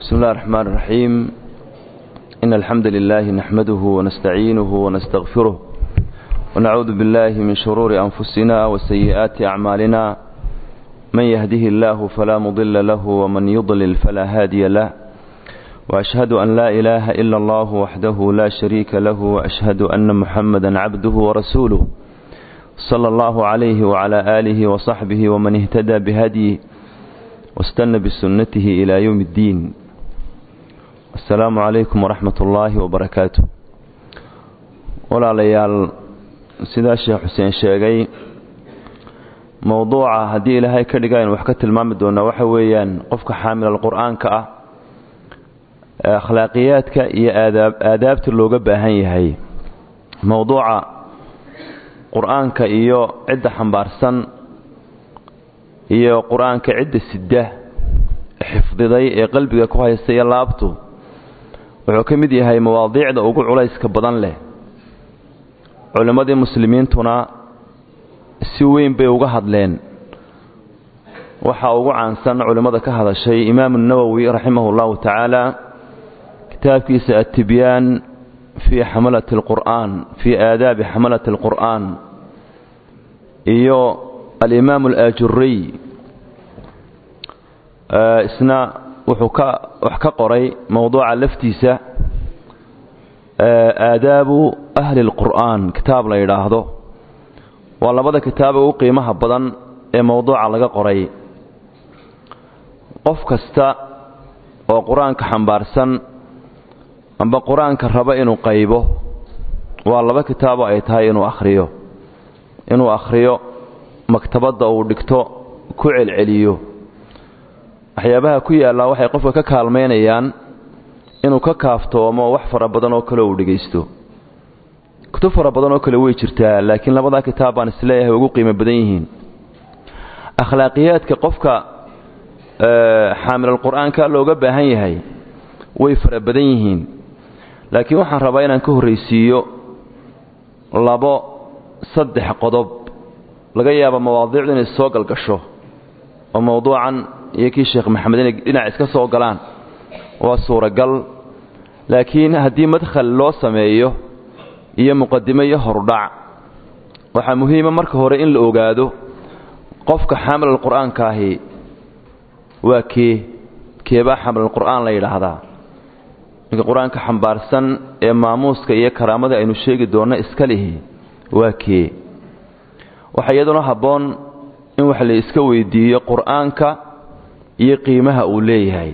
بسم الله الرحمن الرحيم إن الحمد لله نحمده ونستعينه ونستغفره ونعوذ بالله من شرور أنفسنا وسيئات أعمالنا من يهده الله فلا مضل له ومن يضلل فلا هادي له وأشهد أن لا إله إلا الله وحده لا شريك له وأشهد أن محمدا عبده ورسوله صلى الله عليه وعلى آله وصحبه ومن اهتدى بهديه واستنى بسنته إلى يوم الدين السلام عليكم ورحمة الله وبركاته walaalayaal sidaa sheekh xuseen sheegay mowduuca haddii ilaahay ka dhiga aynu wax ka tilmaami doonaa waxa weeyaan qofka xaamilal qur-aanka ah akhlaaqiyaadka iyo aadaab aadaabta looga baahan yahay mowduuca qur-aanka iyo cidda xambaarsan iyo qur-aanka cidda sida xifdiday ee qalbiga ku haysta iyo laabtu wuxuu ka mid yahay mawaadiicda ugu culayska badan leh culimmadii muslimiintuna si weyn bay uga hadleen waxaa ugu caansan culimmada ka hadashay imaamu nawowi raximah اllahu tacaala kitaabkiisa atibyaan fii xamalati اlqur'aan fii aadaabi xamalati اlqur'aan iyo alimaam alaajuriy isna wuxuu ka wax ka qoray mowduuca laftiisa aadaabu ahli اlqur'aan kitaab la yidhaahdo waa labada kitaaba ugu qiimaha badan ee mowduuca laga qoray qof kasta oo qur-aanka xambaarsan amba qur-aanka raba inuu qaybo waa laba kitaabo ay tahay inuu akhriyo inuu akhriyo maktabadda uu dhigto ku celceliyo waxyaabaha ku yaallaa waxay qofka ka kaalmaynayaan inuu ka kaaftoomo wax fara badan oo kale uu dhegaysto kutub fara badan oo kale way jirtaa laakiin labadaa kitaab baan isleeyahay ugu qiimo badan yihiin akhlaaqiyaadka qofka xaamilal qur-aanka looga baahan yahay way fara badan yihiin laakiin waxaan rabaa inaan ka horraysiiyo labo saddex qodob laga yaaba mawaadiicdu inay soo galgasho oo mowduucan iyo kii sheekh maxamed inay dhinac iska soo galaan waa suuragal laakiin haddii madkhal loo sameeyo iyo muqadimo iyo horudhac waxaa muhiima marka hore in la ogaado qofka xaamilal qur-aanka ahi waa kee keebaa xaamilal qur'aan la yidhaahdaa ninka qur-aanka xambaarsan ee maamuuska iyo karaamada aynu sheegi doonno iska lihi waa kee waxaa iyaduna habboon in wax la iska weydiiyo qur-aanka iyo qiimaha uu leeyahay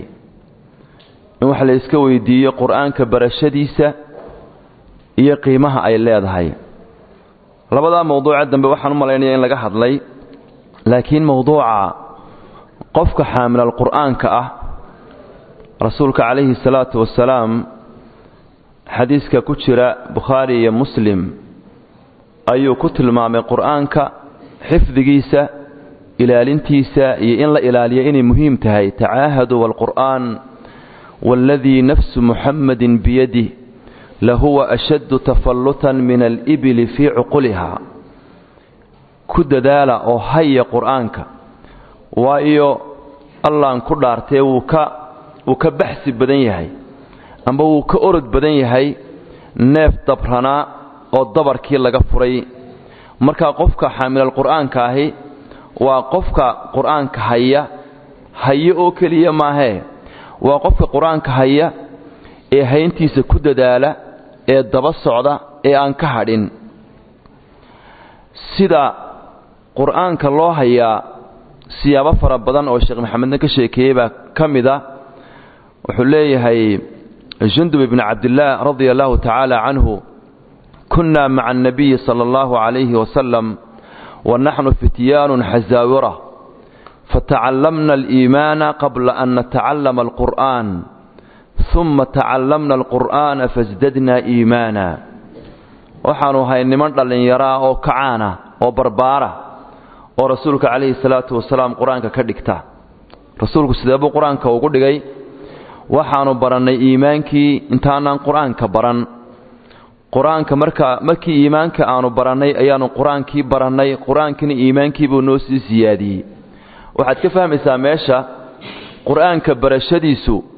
in wax la iska weydiiyo qur-aanka barashadiisa iyo qiimaha ay leedahay labadaa mowduuca dambe waxaan u malaynaya in laga hadlay laakiin mowduuca qofka xaamilal qur'aanka ah rasuulka calayhi salaatu wasalaam xadiiska ku jira bukhaari iyo muslim ayuu ku tilmaamay qur'aanka xifdigiisa ilaalintiisa iyo in la ilaaliyo inay muhiim tahay tacaahadu waalqur'aan waaladii nafsu muxammadin biyadih lahuwa ashaddu tafallutan min alibili fii cuquliha ku dadaala oo haya qur'aanka waayo allaan ku dhaartee wuu ka wuu ka baxsi badan yahay amba wuu ka orod badan yahay neef dabranaa oo dabarkii laga furay markaa qofka xaamilal qur'aanka ahi waa qofka qur'aanka haya haye oo keliya maahee waa qofka qur-aanka haya ee hayntiisa ku dadaala ee daba socda ee aan ka hadhin sida qur'aanka loo hayaa siyaabo fara badan oo sheekh maxamedna ka sheekeeyey baa ka mid a wuxuu leeyahay jundub ibni cabdillaah radia allahu tacaala canhu kunna maca annabiyi sala allahu calayhi wasalam wa naxnu fityaanun xasaawira fatacallamna aliimaana qabla an natacallama alqur'aan uma tacallamna alqur'aana fasdadnaa iimaana waxaannu ahay niman dhallinyaraa oo kacaana oo barbaara oo rasuulka calayhi salaatu wasalaam qur-aanka ka dhigta rasuulku sidee buu qur-aanka ugu dhigay waxaannu barannay iimaankii intaanaan qur-aanka baran qur-aanka markaa markii iimaanka aanu barannay ayaannu qur-aankii barannay qur-aankiina iimaankiibuu noo sii siyaadiyey waxaad ka fahmaysaa meesha qur-aanka barashadiisu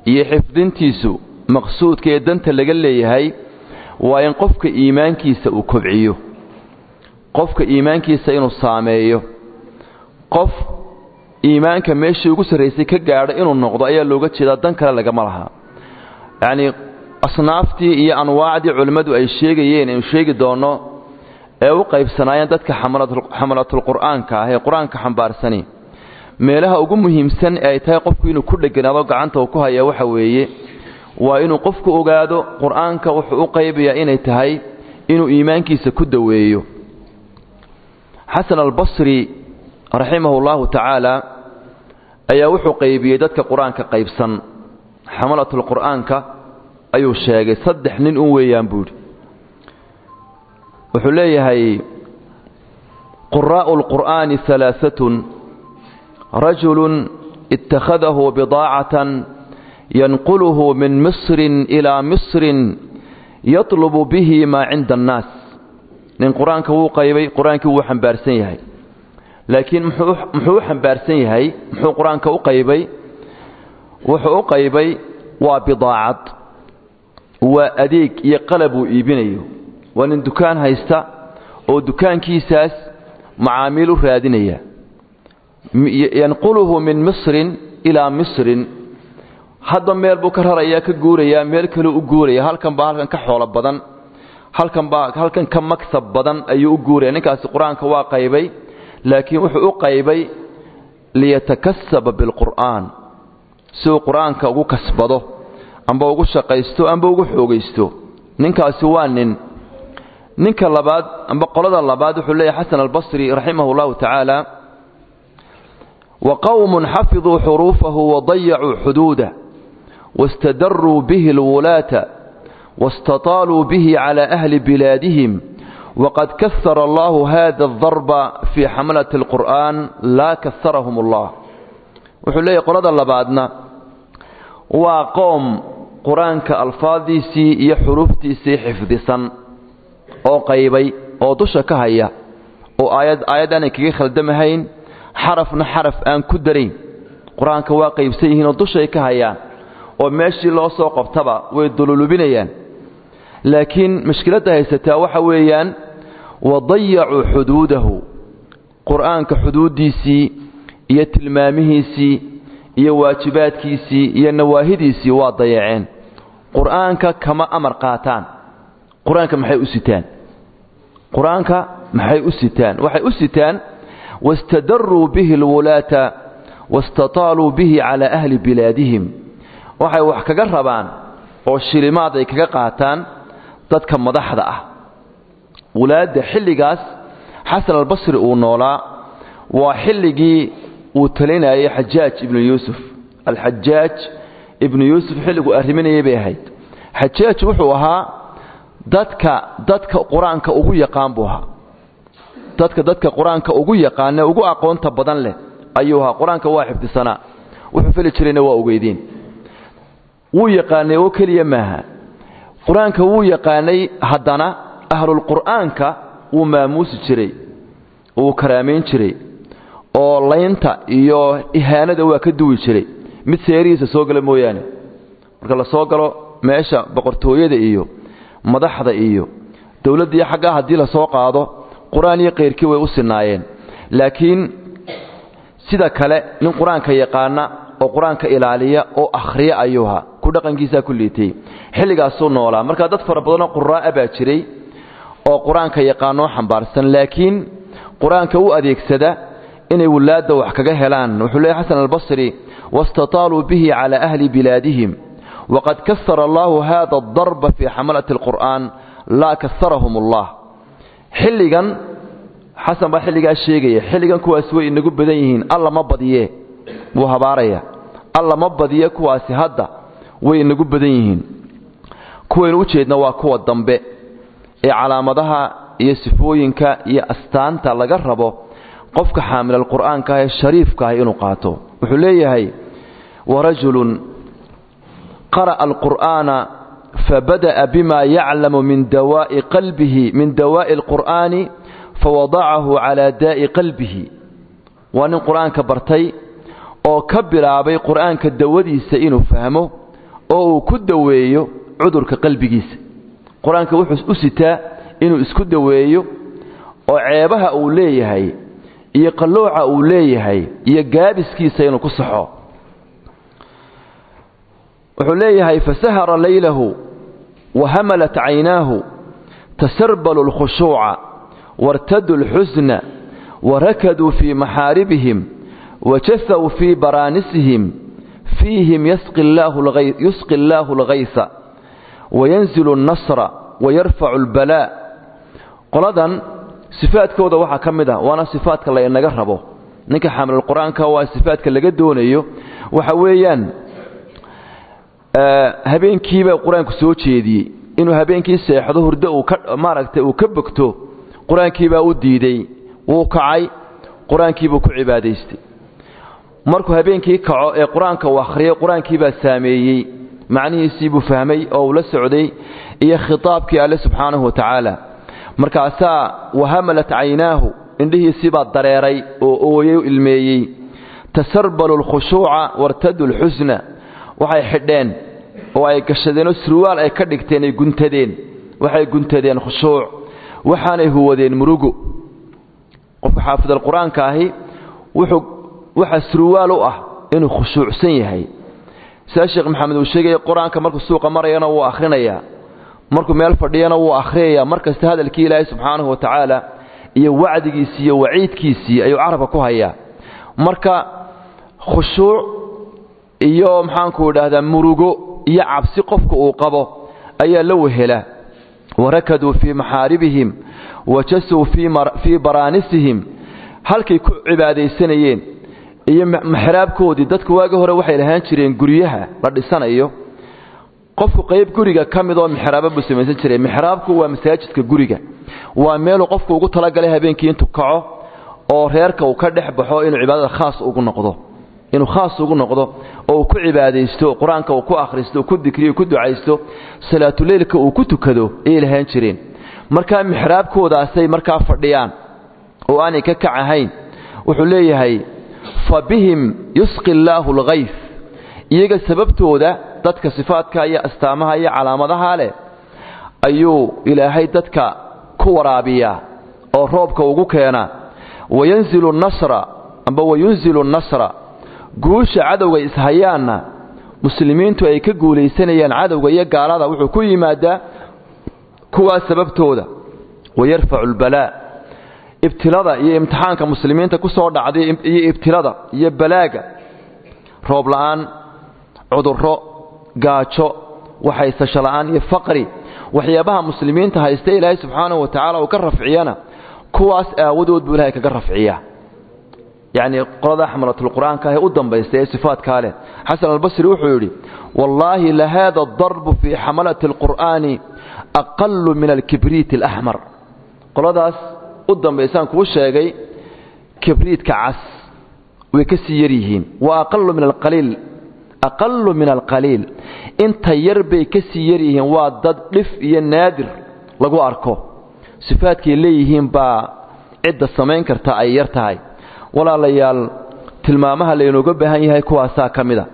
iyo xifdintiisu maqsuudka ee danta laga leeyahay waa in qofka iimaankiisa uu kobciyo qofka iimaankiisa inuu saameeyo qof iimaanka meeshii ugu sarraysay ka gaadho inuu noqdo ayaa looga jeedaa dan kale lagama laha yacnii asnaaftii iyo anwaacdii culimmadu ay sheegayeen aynu sheegi doonno ee u qaybsanaayeen dadka xamalatulqur'aanka ah ee qur-aanka xambaarsani meelaha ugu muhiimsan ee ay tahay qofku inuu ku dheganaado gacanta uu ku hayaa waxa weeye waa inuu qofku ogaado qur-aanka wuxuu u qaybayaa inay tahay inuu iimaankiisa ku daweeyo xasan albasri raximahu llahu tacaala ayaa wuxuu qaybiyey dadka qur-aanka qaybsan xamalatulqur'aanka ayuu sheegay saddex nin un weeyaan buu yidhi wuxuu leeyahay quraa'u lqur'aani alaaatun rajulun ittakhadahu bidaacatan yanquluhu min misrin ilaa misrin yatlubu bihi maa cinda annaas nin qur-aanka wuu qaybay qur-aankii wuu xambaarsan yahay laakiin muxuu u xambaarsan yahay muxuu qur-aanka u qaybay wuxuu u qaybay waa bidaacad waa adeeg iyo qalab uu iibinayo waa nin dukaan haysta oo dukaankiisaas macaamiil u raadinaya yanquluhu min misrin ilaa misrin hadba meel buu ka rarayaa ka guurayaa meel kaleu u guuraya halkan baa halkan ka xoolo badan halkan baa halkan ka magsab badan ayuu u guuraya ninkaasi qur-aanka waa qaybay laakiin wuxuu u qaybay liyatakasaba bilqur'aan si uu qur-aanka ugu kasbado amba ugu shaqaysto amba ugu xoogaysto ninkaasi waa nin ninka labaad amba qolada labaad wuxuu leeyahay xasan albasri raximah اllahu tacaala waqowmun xafiduu xuruufahu wadayacuu xuduudah waاstadaruu bihi اlwulaata واستطالوا به على أهل بلادهم وقد كثر الله هذا الضرب في حملة القرآن لا كثرهم الله وحليه قرد الله بعدنا وقوم قرآنك ألفاظيسي يحروفتيسي حفظسا أو قيبي أو دشا كهيا أو آيات آيات أنا كي خلدمهين حرفنا حرف أن كدرين قرآنك واقيب سيهين ودشا كهيا وماشي الله سوق افتبا ويدلولبينيان laakiin mashkiladda haysataa waxa weeyaan wadayacuu xuduudahu qur'aanka xuduuddiisii iyo tilmaamihiisii iyo waajibaadkiisii iyo nawaahidiisii waa dayaceen qur'aanka kama amar qaataan qur-aanka maxay u sitaan qur-aanka maxay u sitaan waxay u sitaan wastadaruu bihi alwulaata wastataaluu bihi calaa ahli bilaadihim waxay wax kaga rabaan oo shilimaad ay kaga qaataan dadka madaxda ah wulaadda xilligaas xasan albasri uu noolaa waa xilligii uu talinayay xajaaj ibnu yuusuf alxajaaj ibnu yuusuf xilliguu arriminayay bay ahayd xajaaj wuxuu ahaa dadka dadka qur-aanka ugu yaqaan buu ahaa dadka dadka qur-aanka ugu yaqaane ugu aqoonta badan leh ayuu ahaa qur-aanka waa xifdisanaa wuxuu feli jirayna waa ogeydeen wuu yaqaanay oo keliya maaha qur-aanka wuu yaqaanay haddana ahlulqur'aanka wuu maamuusi jiray wuu karaamayn jiray oo laynta iyo ihaanada waa ka duwi jiray mid seerihiisa soo gala mooyaane marka la soo galo meesha boqortooyada iyo madaxda iyo dowladda iyo xaggaa haddii la soo qaado qur-aan iyo kayrkii way u sinaayeen laakiin sida kale nin qur-aanka yaqaana oo qur-aanka ilaaliya oo akhriya ayuu ahaa ku dhaqankiisaa ku liitay xilligaasuu noolaa marka dad fara badanoo quraa'a baa jiray oo qur-aanka yaqaanoo xambaarsan laakiin qur-aanka u adeegsada inay wulaadda wax kaga helaan wuxuu leeyahy xasan albasri wastataaluu bihi calaa ahli bilaadihim waqad kasara allahu hada adarba fii xamalati alqur'aan laa kasarahum allah xilligan xasan baa xilligaa sheegaya xilligan kuwaas way inagu badan yihiin alla ma badiye wuu habaaraya alla ma badiye kuwaasi hadda way inagu badan yihiin kuwaynu u jeedna waa kuwa dambe ee calaamadaha iyo sifooyinka iyo astaanta laga rabo qofka xaamilal qur'aanka ah ee shariifka ah inuu qaato wuxuu leeyahay warajulun qara'a alqur'aana fabada'a bima yaclamu min dawaa'i qalbihi min dawaa'i alqur'aani fawadacahu calaa daa'i qalbihi waa nin qur'aanka bartay oo ka bilaabay qur'aanka dawadiisa inuu fahmo oo uu ku daweeyo cudurka qalbigiisa qur-aanka wuxuu u sitaa inuu isku daweeyo oo ceebaha uu leeyahay iyo qallooca uu leeyahay iyo gaabiskiisa inuu ku saxo wuxuu leeyahay fasahara laylahu wahamalat caynaahu tasarbalu اlkhushuuca wartaduu اlxusna warakaduu fii maxaaribihim wajahaw fii baraanisihim fiihim yusqi allaahu اlgaysa wayanzilu اnnasra wayarfacu اlbalaa qoladan sifaadkooda waxaa ka mid ah waana sifaadka la inaga rabo ninka xamlulqur-aanka waa sifaadka laga doonayo waxa weeyaan habeenkiibaa qur-aanku soo jeediyey inuu habeenkii seexdo hurdo uu ka maaragtay uu ka bogto qur-aankiibaa u diiday wuu kacay qur-aankiibuu ku cibaadaystay markuu habeenkii kaco ee qur-aanka uu akhriyay qur-aankiibaa saameeyey macnihiisiibuu fahmay oo uu la socday iyo khitaabkii alle subxaanahu wa tacaala markaasaa wahamalat caynaahu indhihiisiibaa dareeray oo ooyey ilmeeyey tasarbalu lkhushuuca wartadu lxusna waxay xidheen oo ay gashadeenoo surwaal ay ka dhigteen ay guntadeen waxay guntadeen khushuuc waxaanay huwadeen murugo qofka xaafidalqur-aanka ahi wuxuu waxaa surwaal u ah inuu khushuucsan yahay sidaa sheekh maxamed uu sheegaya qur-aanka markuu suuqa marayana wuu akhrinayaa markuu meel fadhiyana wuu akhriyayaa mar kasta hadalkii ilaahay subxaanahu wa tacaala iyo wacdigiisii iyo waciidkiisii ayuu carabka ku hayaa marka khushuuc iyo maxaanku idhaahdaa murugo iyo cabsi qofka uu qabo ayaa la wehela warakaduu fii maxaaribihim wajasuu fii baraanisihim halkay ku cibaadaysanayeen iyo maxraabkoodii dadku waagi hore waxay lahaan jireen guryaha la dhisanayo qofku qayb guriga ka mid oo mixraaba buu samaysan jiray mixraabku waa masaajidka guriga waa meeluu qofku ugu talagalay habeenkii intuu kaco oo reerka uu ka dhex baxo inuu cibaadada khaas ugu noqdo inuu khaas ugu noqdo oo uu ku cibaadaysto qur-aanka uu ku akhristo ku dikriyo ku ducaysto salaatuleylka uu ku tukado ayay lahaan jireen markaa mixraabkoodaasay markaa fadhiyaan oo aanay ka kac ahayn wuxuu leeyahay fa bihim yusqi allaahu alghays iyaga sababtooda dadka sifaadka iyo astaamaha iyo calaamadaha leh ayuu ilaahay dadka ku waraabiyaa oo roobka ugu keena wayanzilu nasra amba wayunzilu nasra guusha cadowga ishayaanna muslimiintu ay ka guulaysanayaan cadowga iyo gaalada wuxuu ku yimaadaa kuwaas sababtooda wayarfacu albalaa ibtilada iyo imtixaanka muslimiinta ku soo dhacday iyo ibtilada iyo balaaga roob la'aan cudurro gaajo waxaysasho la'aan iyo faqri waxyaabaha muslimiinta haysta ilaahay subxaanahu wa tacaala uu ka rafciyana kuwaas aawadood buu ilahay kaga rafciyaa yacnii qolada xamalatulqur'aanka ahee u dambaysta ee sifaadkaa leh xasan albasri wuxuu yidhi wallaahi lahaada adarbu fii xamalati alqur'aani aqalu min alkibriiti alaxmar qoladaas u dambaysaan kuu sheegay kibriidka cas way ka sii yar yihiin wa aqalu min alqaliil aqalu min alqaliil inta yar bay ka sii yar yihiin waa dad dhif iyo naadir lagu arko sifaadkay leeyihiin baa cidda samayn karta ay yar tahay walaalayaal tilmaamaha laynooga baahan yahay kuwaasaa ka mida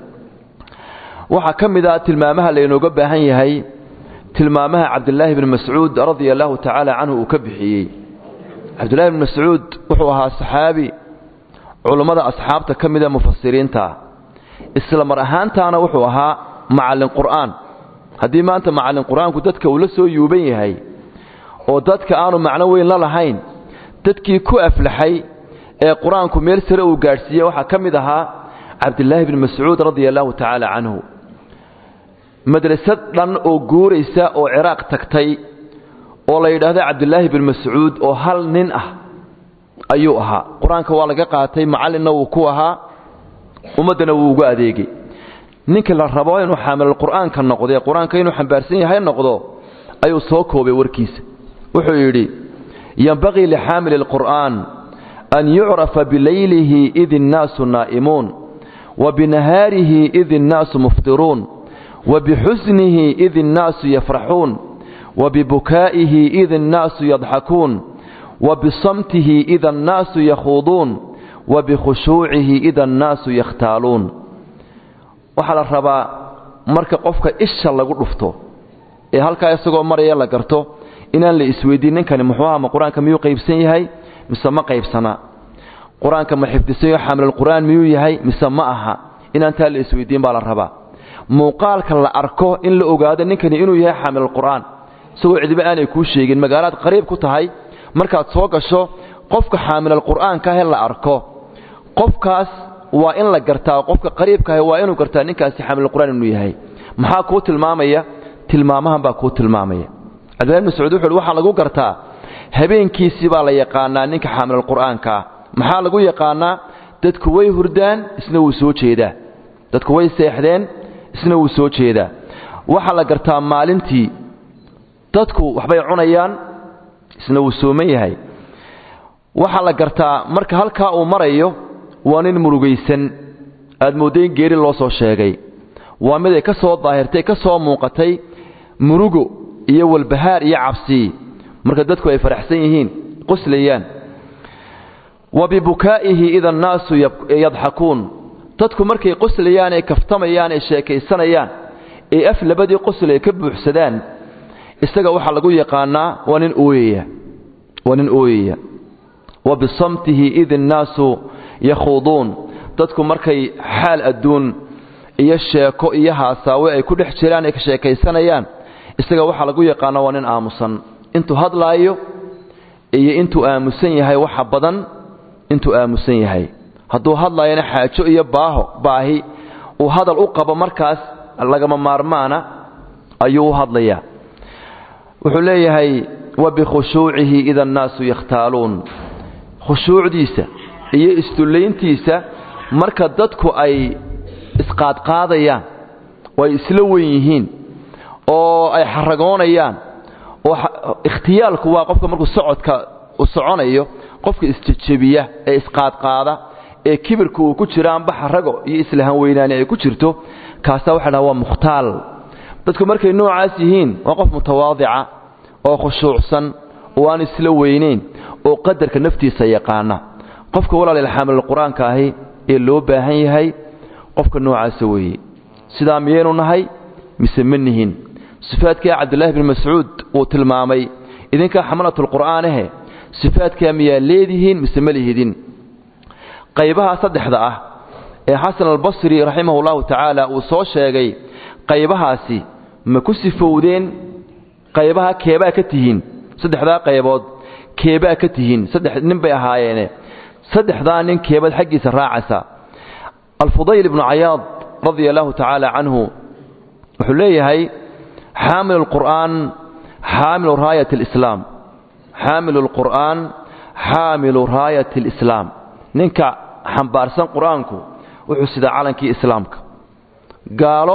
waxaa ka mid a tilmaamaha laynooga baahan yahay tilmaamaha cabdilaahi bni mascuud radia allahu tacaala canhu uu ka bixiyey cabdillahi bni mascuud wuxuu ahaa saxaabi culummada asxaabta ka mida mufasiriinta isla mar ahaantaana wuxuu ahaa macallin qur'aan haddii maanta macallin qur'aanku dadka uu la soo yuuban yahay oo dadka aanu macno weyn la lahayn dadkii ku aflaxay ee qur-aanku meel sare uu gaadhsiiyey waxaa ka mid ahaa cabdilaahi bni mascuud radia allahu tacaala canhu madrasad dhan oo guuraysa oo ciraaq tagtay oo la yidhaahdo cabdilaahi bni mascuud oo hal nin ah ayuu ahaa qur-aanka waa laga qaatay macallinna wuu ku ahaa ummaddana wuu ugu adeegay ninka la rabo inuu xaamilulqur'aanka noqdo ee qur-aanka inuu xambaarsan yahay noqdo ayuu soo koobay warkiisa wuxuu yidhi yenbagii lixaamili alqur'aan an yucrafa bilaylihi id innaasu naa'imuun wa binahaarihi id innaasu muftiruun wa bixusnihi id innaasu yafraxuun wa bibukaa'ihi id innaasu yadxakuun wa bisamtihi ida annaasu yakhuuduun wa bikhushuucihi ida annaasu yakhtaaluun waxaa la rabaa marka qofka isha lagu dhufto ee halkaa isagoo maraya la garto inaan la isweydiin ninkani muxuu aha ma qur-aanka miyuu qaybsan yahay mise ma qaybsana qur-aanka ma xifdisanyo xamlulqur'aan miyuu yahay mise ma aha inaan taa la isweydiin baa la rabaa muuqaalka la arko in la ogaado ninkani inuu yahay xaamilulqur'aan isagoo cidiba aanay kuu sheegin magaalaad qariib ku tahay markaad soo gasho qofka xaamilalqur'aankaahee la arko qofkaas waa in la gartaa qofka qariibkaahe waa inuu gartaa ninkaasi xaamilulqur'aan inuu yahay maxaa kuu tilmaamaya tilmaamahan baa kuu tilmaamaya cabdillahi bn mascuud wuxu uhi waxaa lagu gartaa habeenkiisii baa la yaqaanaa ninka xaamilulqur'aankaa maxaa lagu yaqaanaa dadku way hurdaan isna wuu soo jeedaa dadku way seexdeen isna wuu soo jeedaa waxaa la gartaa maalintii dadku waxbay cunayaan isna wuu sooman yahay waxaa la gartaa marka halkaa uu marayo waa nin murugaysan aad moodday in geeri loo soo sheegay waa mid ay ka soo daahirtay ka soo muuqatay murugo iyo walbahaar iyo cabsi marka dadku ay faraxsan yihiin qoslayaan wa bibukaa'ihi ida annaasu yadxakuun dadku markay qoslayaan ee kaftamayaan ee sheekaysanayaan ee af labadii qosl ay ka buuxsadaan isaga waxaa lagu yaqaanaa waa nin ooyaya waa nin ooyaya wa bisamtihi id innaasu yakhuuduun dadku markay xaal adduun iyo sheeko iyo haasaawe ay ku dhex jiraan ay ka sheekaysanayaan isaga waxaa lagu yaqaanaa waa nin aamusan intuu hadlaayo iyo intuu aamusan yahay waxa badan intuu aamusan yahay hadduu hadlaayana xaajo iyo baaho baahi uu hadal u qabo markaas lagama maarmaana ayuu u hadlayaa wuxuu leeyahay wa bikhushuucihi ida annaasu yakhtaaluun khushuucdiisa iyo isdullayntiisa marka dadku ay isqaadqaadayaan oo ay isla wen yihiin oo ay xaragoonayaan oo ikhtiyaalku waa qofka markuu socodka u soconayo qofka isjejebiya ee isqaadqaada ee kibirka uu ku jiro amba xarago iyo islahan weynaani ay ku jirto kaasaa waxa dhaha waa mukhtaal dadku markay noocaas yihiin waa qof mutawaadica oo khushuucsan oo aan isla weynayn oo qadarka naftiisa yaqaana qofka walaal xaamil qur-aanka ahi ee loo baahan yahay qofka noocaasa weeye sidaa miyaynu nahay mise ma nihin sifaadkaa cabdulaahi bn mascuud uu tilmaamay idinkaa xamalatulqur'aanahe sifaadkaa miyaa leedihiin mise ma lihidin qaybaha saddexda ah ee xasan albasri raximah ullahu tacaala uu soo sheegay qaybahaasi ma ku sifowdeen qaybaha keebaa ka tihiin saddexdaa qaybood keebaa ka tihiin saddex nin bay ahaayeene saddexdaa nin keebaad xaggiisa raacaysa alfudayl ibnu cayaad radia allahu tacaala canhu wuxuu leeyahay xaamil alqur'aan xaamilu raayat alislaam xaamilu alqur'aan xaamilu raayat alislaam ninka xambaarsan qur-aanku wuxuu sidaa calankii islaamka gaalo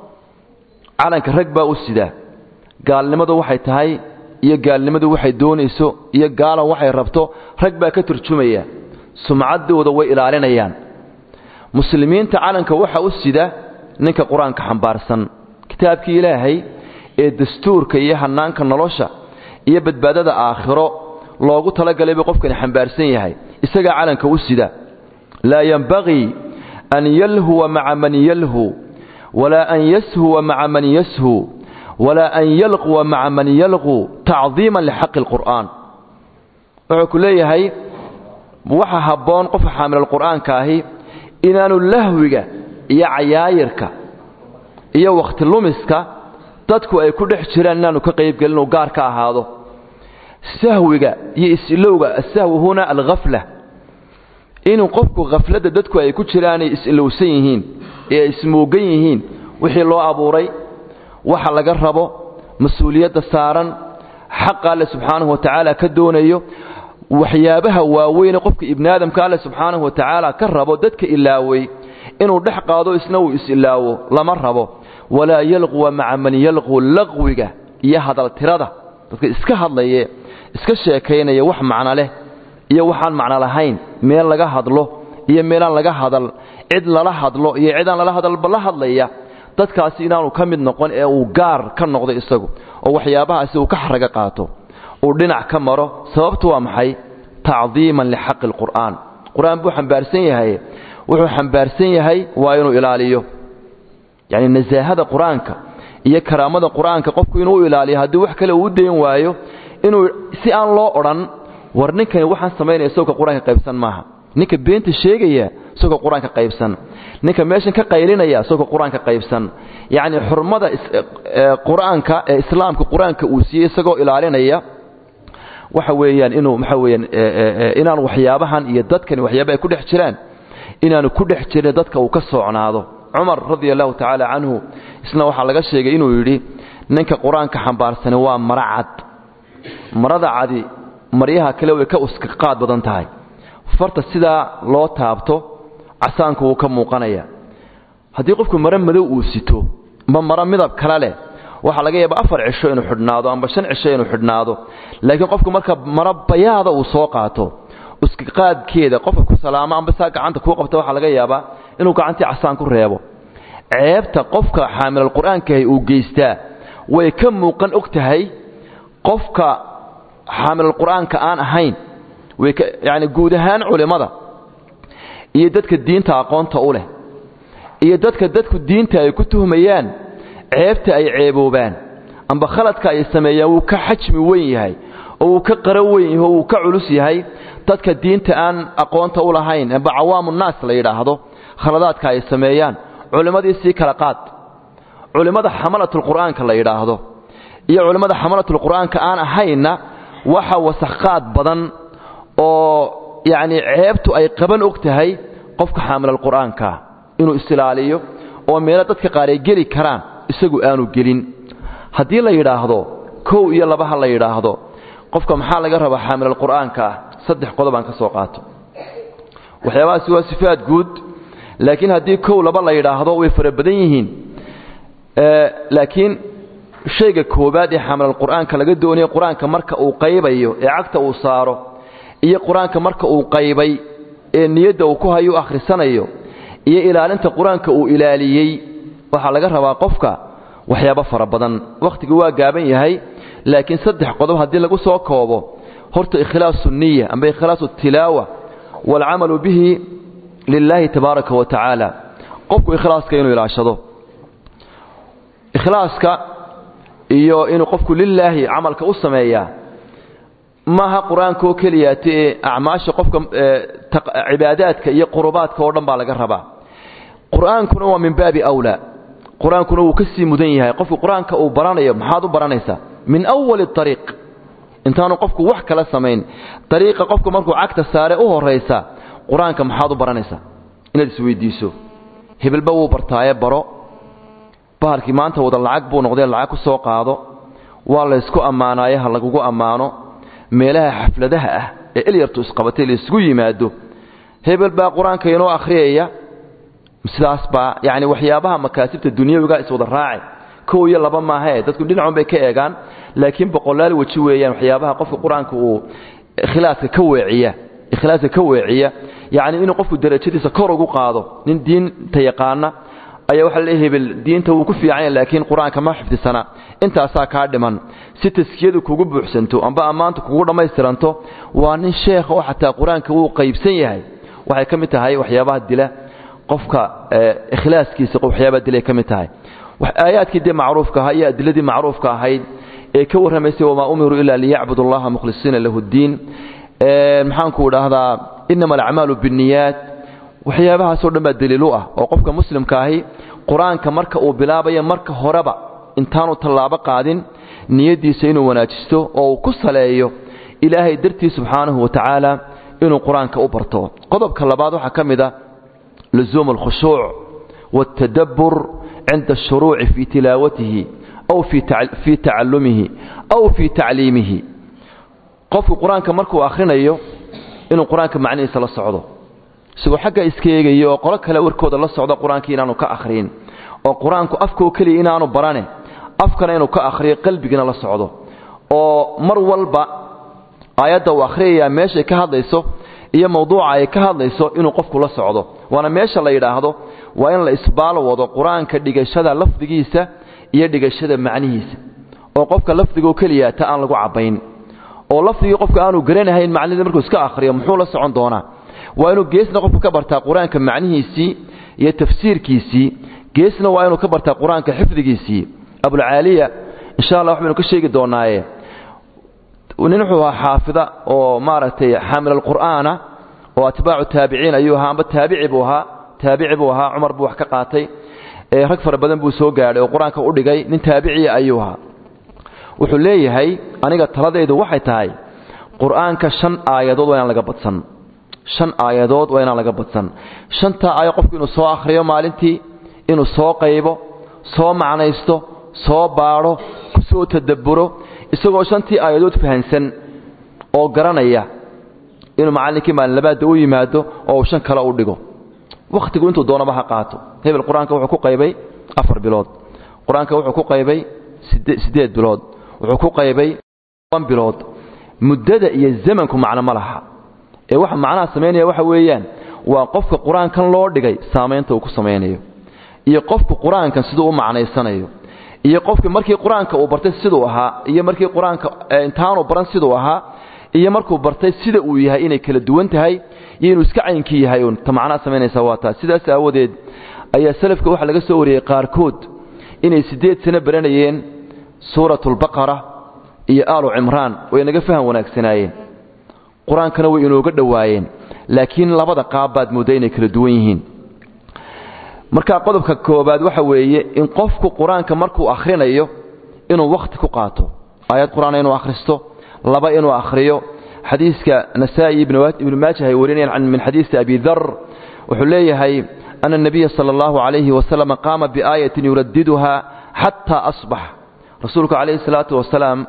calanka rag baa u sidaa gaalnimadu waxay tahay iyo gaalnimadu waxay doonayso iyo gaalan waxay rabto rag baa ka turjumaya sumcaddooda way ilaalinayaan muslimiinta calanka waxa u sida ninka qur-aanka xambaarsan kitaabkii ilaahay ee dastuurka iyo hannaanka nolosha iyo badbaadada aakhiro loogu talagalay buu qofkani xambaarsan yahay isagaa calanka u sida laa yenbagii an yalhuwa maca man yalhu walaa an yashuwa maca man yashu walaa an yalquwa maca man yalqu tacdiiman lixaqi alqur'aan wuxuu ku leeyahay waxa habboon qofka xaamilalqur'aanka ahi inaanu lahwiga iyo cayaayirka iyo wakhti lumiska dadku ay ku dhex jiraan inaanu ka qaybgelin uu gaar ka ahaado sahwiga iyo is-ilowga asahwi huna alghafla inuu qofku khafladda dadku ay ku jiraanay is-ilowsan yihiin ee ay ismoogan yihiin wixii loo abuuray waxa laga rabo mas-uuliyadda saaran xaqa alle subxaanahu wa tacaala ka doonayo waxyaabaha waaweyne qofka ibnaadamka alle subxaanahu wa tacaala ka rabo dadka ilaaway inuu dhex qaado isna uu is-ilaawo lama rabo walaa yalquwa maca man yalqu laqwiga iyo hadaltirada dadka iska hadlaye iska sheekaynaya wax macno leh iyo waxaan macno lahayn meel laga hadlo iyo meelaan laga hadal cid lala hadlo iyo cidaan lala hadalba la hadlaya dadkaasi inaanu ka mid noqon ee uu gaar ka noqdo isagu oo waxyaabahaasi uu ka xaraga qaato uu dhinac ka maro sababtu waa maxay tacdiiman lixaqi alqur'aan qur-aan buu xambaarsan yahay wuxuu xambaarsan yahay waa inuu ilaaliyo yacni nasaahada qur-aanka iyo karaamada qur-aanka qofku inuu ilaaliyo haddii wax kale uu u dayn waayo inuu si aan loo odhan war ninkani waxaan samaynaya isagoo qur-aanka qaybsan maaha ninka beenta sheegaya isagoo qur-aanka qaybsan ninka meeshan ka qaylinaya isagoo qur-aanka qaybsan yacni xurmada qur-aanka ee islaamka qur-aanka uu siiyey isagoo ilaalinaya waxa weeyaan inuu waxa weeyaan inaan waxyaabahan iyo dadkani waxyaaba ay ku dhex jiraan inaanu ku dhex jirin dadka uu ka soocnaado cumar radia allahu tacaala canhu isna waxaa laga sheegay inuu yidhi ninka qur-aanka xambaarsani waa mara cad marada cadi maryaha kale way ka uska qaad badan tahay farta sidaa loo taabto casaanku wuu ka muuqanaya haddii qofku maro madow uu sito ma maro midab kale leh waxaa laga yaaba afar cisho inuu xidhnaado amba shan cisho inuu xidhnaado laakiin qofku marka maro bayaada uu soo qaato uskaqaadkeeda qofka ku salaamo amba saa gacanta kuu qabta waxaa laga yaabaa inuu gacantii casaan ku reebo ceebta qofka xaamilal qur-aankahay uu geystaa way ka muuqan og tahay qofka xaamilal qur-aanka aan ahayn way ka yacni guud ahaan culimmada iyo dadka diinta aqoonta u leh iyo dadka dadku diinta ay ku tuhmayaan ceebta ay ceeboobaan amba khaladka ay sameeyaan wuu ka xajmi weyn yahay oo wuu ka qaro weyn yahay oo wuu ka culus yahay dadka diinta aan aqoonta u lahayn amba cawaamu naas la yidhaahdo khaladaadka ay sameeyaan culimmadii sii kala qaad culimmada xamalatulqur'aanka la yidhaahdo iyo culimmada xamalatulqur'aanka aan ahaynna waxa wasakhaad badan oo yacni ceebtu ay qaban og tahay qofka xaamilalqur'aankaa inuu isilaaliyo oo meelo dadka qaar ay geli karaan isagu aanu gelin haddii la yidhaahdo kow iyo labaha la yidhaahdo qofka maxaa laga rabaa xaamilalqur'aanka ah saddex qodobaan ka soo qaato waxyaabahaasi waa sifaad guud laakiin haddii kow laba la yidhaahdo way fara badan yihiin laakiin shayga koobaad ee xaamilalqur'aanka laga doonayo qur-aanka marka uu qaybayo ee cagta uu saaro iyo qur-aanka marka uu qaybay ee niyadda uu ku hayo u akhrisanayo iyo ilaalinta qur-aanka uu ilaaliyey waxaa laga rabaa qofka waxyaabo fara badan wakhtigu waa gaaban yahay laakiin saddex qodob haddii lagu soo koobo horta ikhlaasu niya amba ikhlaasu tilaawa waalcamalu bihi lilaahi tabaaraka wa tacaala qofku ikhlaaska inuu ilaashado ikhlaaska iyo inuu qofku lilaahi camalka u sameeyaa maaha qur-aanka oo keliyaate ee acmaasha qofka cibaadaadka iyo qurubaadka oo dhan baa laga rabaa qur-aankuna waa min baabi awlaa qur-aankuna wuu ka sii mudan yahay qofku qur-aanka uu baranayo maxaad u baranaysaa min awali ariiq intaanu qofku wax kala samayn ariiqa qofku markuu cagta saare u horaysa qur-aanka maxaad u baranaysaa inaad isweydiiso hebelba wuu bartaaye baro bahalkii maanta wada lacag buu noqdee lacag ku soo qaado waa laysku ammaanaaye ha lagugu ammaano meelaha xafladaha ah ee elyartu isqabatay laysgu yimaado hebel baa qur-aanka inoo akhriyaya sidaas baa yacni waxyaabaha makaasibta dunyawiga iswada raaci kow iyo laba maahae dadku dhinacun bay ka eegaan laakiin boqolaal weji weeyaan waxyaabaha qofka qur-aanka uu ikhlaaska ka weeciya ikhlaaska ka weeciya yacni inuu qofku darajadiisa kor ugu qaado nin diinta yaqaana ayaa waxaa la hebel diinta wuu ku fiicanya laakiin qur-aanka ma xifdisana intaasaa kaa dhiman si taskiyadu kugu buuxsanto amba ammaanta kugu dhammaystiranto waa nin sheekha oo xataa qur-aanka wuu qaybsan yahay waxay ka mid tahay waxyaabaha dila qofka ikhlaaskiisa waxyaabaha dilay ka mid tahay aayaadkii dee macruufka ahaa iyo adiladii macruufka ahayd ee ka warramaysay wamaa umiruu ilaa liyacbudu allaha mukhlisiina lahu ddiin maxaanku idhaahdaa inama alacmaalu binniyaat waxyaabahaasoo dhan baa daliilu ah oo qofka muslimka ahi qur-aanka marka uu bilaabayo marka horeba intaanu tallaabo qaadin niyaddiisa inuu wanaajisto oo uu ku saleeyo ilaahay dartii subxaanahu wa tacaala inuu qur-aanka u barto qodobka labaad waxaa ka mid a lusuumu alkhushuuc waاltadabbur cinda ashuruuci fii tilaawatihi aw fii tacalumihi aw fii tacliimihi qofku qur-aanka markuu akhrinayo inuu qur-aanka macnihiisa la socdo isagoo xagga iska eegayo oo qolo kale warkooda la socdo qur-aankii inaanu ka akhriin oo qur-aanku afkoo keliya inaanu barane afkana inuu ka akhriyo qalbigina la socdo oo mar walba aayadda uu akhriyayaa meeshay ka hadlayso iyo mawduuca ay ka hadlayso inuu qofku la socdo waana meesha la yidhaahdo waa in la isbaal wado qur-aanka dhigashada lafdigiisa iyo dhigashada macnihiisa oo qofka lafdigoo keliya ta aan lagu cabbayn oo lafdigii qofka aanu garanahayn macnidii markuu iska akhriyo muxuu la socon doonaa waa inuu geesna qofku ka bartaa qur-aanka macnihiisii iyo tafsiirkiisii geesna waa inuu ka bartaa qur-aanka xifdigiisii abulcaaliya insha allah waxbaynu ka sheegi doonaaye nin wuxuu ahaa xaafida oo maaragtay xaamil alqur'aana oo atbaacu taabiciin ayuu ahaa amba taabici buu ahaa taabici buu ahaa cumar buu wax ka qaatay rag fara badan buu soo gaadhay oo qur-aanka u dhigay nin taabiciya ayuu ahaa wuxuu leeyahay aniga taladaydu waxay tahay qur-aanka shan aayadood waa inaan laga badsan shan aayadood waa inaan laga badsan shantaa aayo qofku inuu soo akhriyo maalintii inuu soo qaybo soo macnaysto soo baadho ku soo tadabburo isagoo shantii aayadood fahansan oo garanaya inuu macallinkii maalin labaadda u yimaado oo uu shan kale u dhigo wakhtigu intuu doonaba ha qaato hebel qur-aanka wuxuu ku qaybay afar bilood qur-aanka wuxuu ku qaybay siddeed bilood wuxuu ku qaybay toban bilood muddada iyo zamanku macno ma laha ee waxa macnaha samaynaya waxa weeyaan waa qofka qur-aankan loo dhigay saamaynta uu ku samaynayo iyo qofku qur-aankan siduu u macnaysanayo iyo qofki markii qur-aanka uu bartay siduu ahaa iyo markii qur-aanka intaanu baran siduu ahaa iyo markuu bartay sida uu yahay inay kala duwan tahay iyo inuu iska caynkii yahay uun ta macnaha samaynaysa waa taas sidaas aawadeed ayaa salafka waxaa laga soo wariyey qaarkood inay siddeed sano baranayeen suuratulbaqara iyo aalu cimraan way naga faham wanaagsanaayeen qur-aankana way inooga dhowaayeen laakiin labada qaab baad moodda inay kala duwan yihiin marka qodobka koobaad waxa weeye in qofku qur-aanka markuu akhrinayo inuu wakhti ku qaato aayad qur-aana inuu akhristo laba inuu akhriyo xadiiska nasaa'i ibnu maajah ay warinayaan min xadiisi abi dar wuxuu leeyahay ana الnabiya salى اllahu عalayhi wasalam qaama biaayatin yuradiduha xataa asbax rasuulku calayhi الsalaatu wasalaam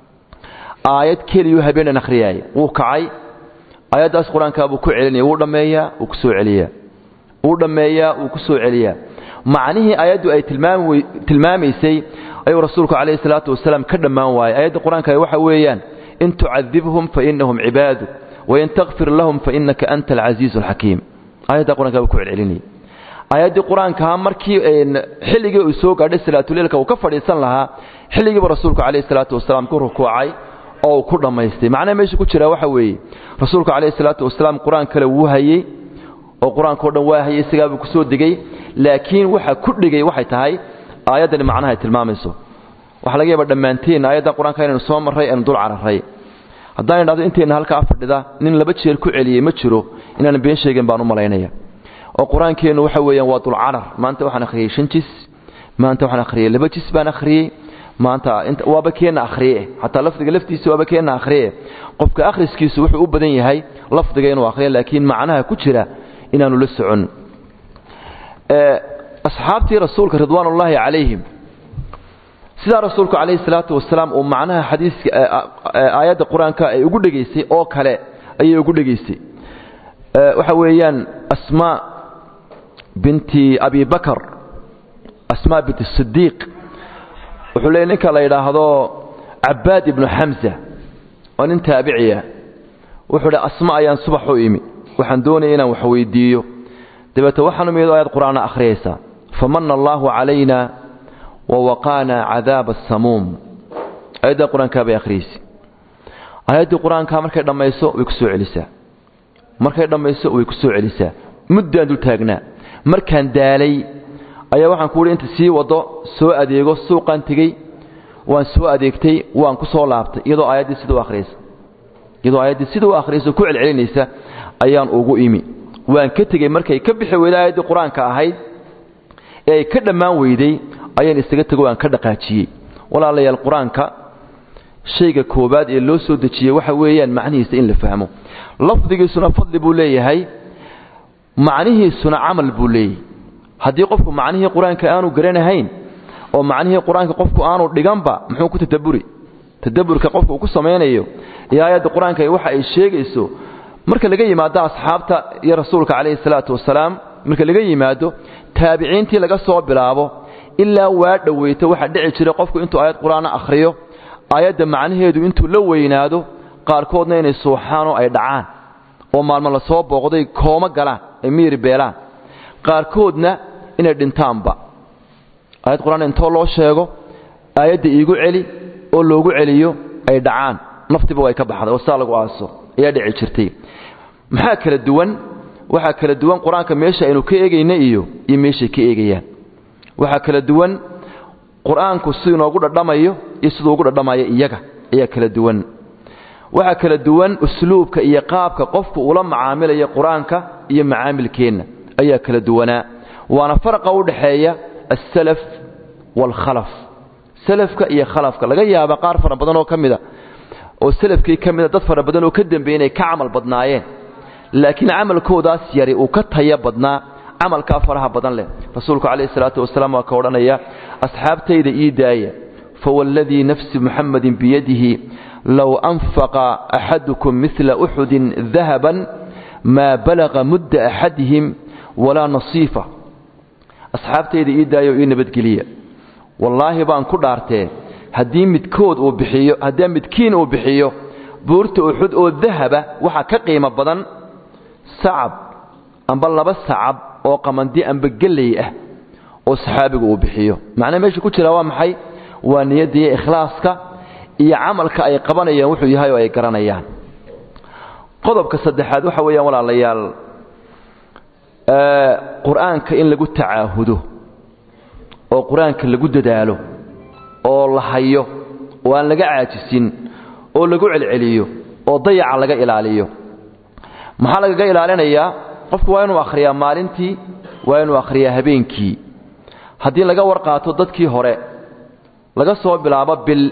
aayad keliyuu habeenan akhriyaayay wuu kacay aayaddaas qur-aankaa buu ku celinaya wuu dhammeeyaa wuu ku soo celiyaa wuu dhammeeyaa wuu ku soo celiyaa macnihii aayaddu ay tilmaamaysay ayuu rasuulku calayhi salaatu wasalaam ka dhammaan waayay aayadda qur-aanka waxa weeyaan in tucadibhum fainahum cibaaduk wain takfir lahum fainaka anta alcasiizu alxakiim aayadda qur-ankaa buu ku celcelinayay aayaddii qur-aankaa markii xilligii uu soo gaadhay salaatuleilka uu ka fadhiisan lahaa xilligiiba rasuulku calayhi salaatu wasalaam ku rukuucay oo uu ku dhammaystay macnaha meesha ku jiraa waxa weeye rasuulku calayhi salaatu wasalaam qur-aan kale wuu hayey oo qur-aankao dhan waa hayey isagaabuu ku soo degey laakiin waxa ku dhigay waxay tahay aayaddani macnaha ay tilmaamayso waxaa laga yaaba dhammaanteen aayaddan qur-aanka inaynu soo marray aynu dul cararray haddaan idhahdo intayna halkaa fadhida nin laba jeer ku celiyey ma jiro inaan been sheegin baan u malaynaya oo qur-aankeennu waxa weeyaan waa dulcarar maanta waxaan akhriyey shan jis maanta waxaan akhriyey laba jis baan akhriyey maanta waaba keenna akhriye xataa lafdiga laftiisa waaba keenna akhriye qofka akhriskiisu wuxuu u badan yahay lafdiga inuu akhriyo laakiin macnaha ku jira inaanu la socon asxaabtii rasuulka ridwaanullaahi calayhim sidaa rasuulku calayhi salaatu wasalaam uu macnaha xadiiska aayadda qur-aanka ay ugu dhegaysay oo kale ayay ugu dhegaysay waxa weeyaan asmaa binti abi bakar asmaa binti sidiiq wuxuu leeyay ninka la yidhaahdo cabaad ibnu xamza oo nin taabiciya wuxuu dhi asma ayaan subax u imi waxaan doonaya inaan wax weydiiyo dabeete waxaanu miyado aayad qur-aana akhriyaysaa famana allaahu calayna wawaqaana cadaaba asamuum aayadda qur-aankaa bay akhriyeysa aayaddii qur-aankaa markay dhammayso way ku soo celisaa markay dhammayso way ku soo celisaa muddaan dul taagnaa markaan daalay ayaa waxaan ku uhi inta sii waddo soo adeego suuqaan tegey waan soo adeegtay waan ku soo laabtay iyadoo aayaddii sida u akhriyaysa iyadoo aayaddii sida u akhriyaysa ku celcelinaysa ayaan ugu imi waan ka tegey markay ka bixi weyday aayaddii qur-aanka ahayd ee ay ka dhammaan weyday ayaan isaga tego aan ka dhaqaajiyey walaalayaal qur-aanka shayga koobaad ee loo soo dejiyey waxa weeyaan macnihiisa in la fahmo lafdigiisuna fadli buu leeyahay macnihiisuna camal buu leeyahay haddii qofku macnihii qur-aanka aanu garanahayn oo macnihii qur-aanka qofku aanu dhiganba muxuu ku tadaburi tadaburka qofku uu ku samaynayo iyo aayadda qur-aanka waxa ay sheegayso marka laga yimaado asxaabta iyo rasuulka calayhi salaatu wasalaam marka laga yimaado taabiciintii laga soo bilaabo ilaa waa dhoweyto waxaa dhici jira qofku intuu aayad qur-aana akhriyo aayadda macnaheedu intuu la weynaado qaarkoodna inay suuxaanoo ay dhacaan oo maalmo la soo booqday kooma galaan ay miyiri beelaan qaarkoodna inay dhintaanba aayad qur-aan intoo loo sheego aayadda iigu celi oo loogu celiyo ay dhacaan naftiba way ka baxday oo saa lagu aaso ayaa dhici jirtay maxaa kala duwan waxaa kala duwan qur-aanka meesha aynu ka eegayna iyo iyo meeshay ka eegayaan waxaa kala duwan qur-aanku siduu inoogu dhadhamayo iyo siduu ugu dhadhamayo iyaga ayaa kala duwan waxaa kala duwan usluubka iyo qaabka qofku ula macaamilayo qur-aanka iyo macaamilkeenna ayaa kala duwanaa waana farqa u dhaxeeya alsalaf waalkhalaf salafka iyo khalafka laga yaaba qaar fara badan oo ka mida oo salafkii ka mida dad fara badan oo ka dambeeyey inay ka camal badnaayeen laakiin camalkoodaas yari uu ka taya badnaa camalkaa faraha badan leh rasuulku calayhi salaatu wasalaam waa ka odhanaya asxaabtayda ii daaya fawalladii nafsi muxammadin biyadihi low anfaqa axadukum midla uxudin dahaban maa balaqa mudda axadihim walaa nasiifa asxaabtayda ii daaya oo ii nabadgeliya wallaahi baan ku dhaartee haddii midkood uu bixiyo haddii midkiin uu bixiyo buurta uxud oo dahaba waxa ka qiimo badan sacab amba laba sacab oo qamandi amba geley ah oo saxaabigu uu bixiyo macnaha meesha ku jira waa maxay waa niyadda iyo ikhlaaska iyo camalka ay qabanayaan wuxuu yahay oo ay garanayaan qodobka saddexaad waxa weeyaan walaalayaal qur-aanka in lagu tacaahudo oo qur-aanka lagu dadaalo oo la hayo oo aan laga caajisin oo lagu celceliyo oo dayaca laga ilaaliyo maxaa lagaga ilaalinayaa qofku waa inuu akhriyaa maalintii waa inuu akhriyaa habeenkii haddii laga warqaato dadkii hore laga soo bilaabo bil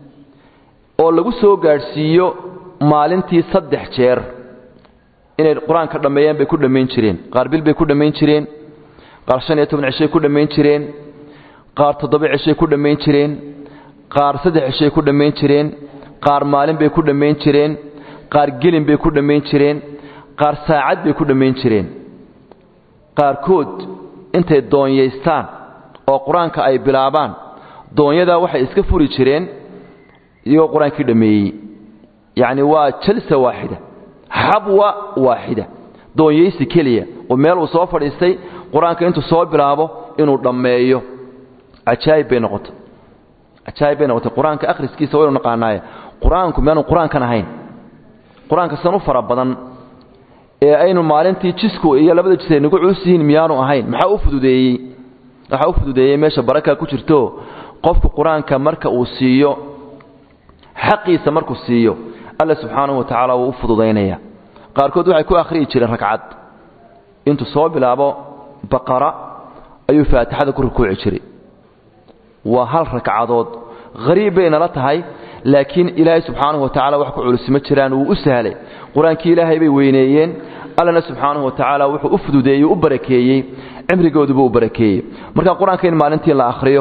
oo lagu soo gaadhsiiyo maalintii saddex jeer inay qur-aanka dhammeeyaan bay ku dhammayn jireen qaar bil bay ku dhammayn jireen qaar shan iyo toban cishay ku dhammayn jireen qaar toddoba cishay ku dhammayn jireen qaar saddex cishay ku dhammayn jireen qaar maalin bay ku dhammayn jireen qaar gelin bay ku dhammayn jireen qaar saacad bay ku dhammayn jireen qaarkood intay doonyaystaan oo qur-aanka ay bilaabaan doonyadaa waxay iska furi jireen iyagoo qur-aankii dhammeeyey yacni waa jalsa waaxida xabwa waaxida doonyaysi keliya oo meel uu soo fadhiistay qur-aanka intuu soo bilaabo inuu dhammeeyo cajaayib bay noqotay cajaayib bay noqotay qur-aanka akhriskiisa waynu naqaanaaye qur-aanku miyaanu qur-aankan ahayn qur-aanka san u fara badan ee aynu maalintii jisku iyo labada jis ay nagu culus yihiin miyaanu ahayn maxaa u fududeeyey waxaa u fududeeyey meesha barakaa ku jirto qofku qur-aanka marka uu siiyo xaqiisa markuu siiyo alla subxaanahu wa tacaala wuu u fududaynaya qaarkood waxay ku akhriyi jireen ragcad intuu soo bilaabo baqara ayuu faatixada ku rukuuci jiray waa hal ragcadood hariib bay nala tahay laakiin ilaahay subxaanahu wa tacala wax ku culusma jiraan wuu u sahlay qur-aankii ilaahay bay weyneeyeen allana subxaanahu wa tacaala wuxuu u fududeeyey u barakeeyey cimrigooduba u barakeeyey marka qur-aanka in maalintii la akhriyo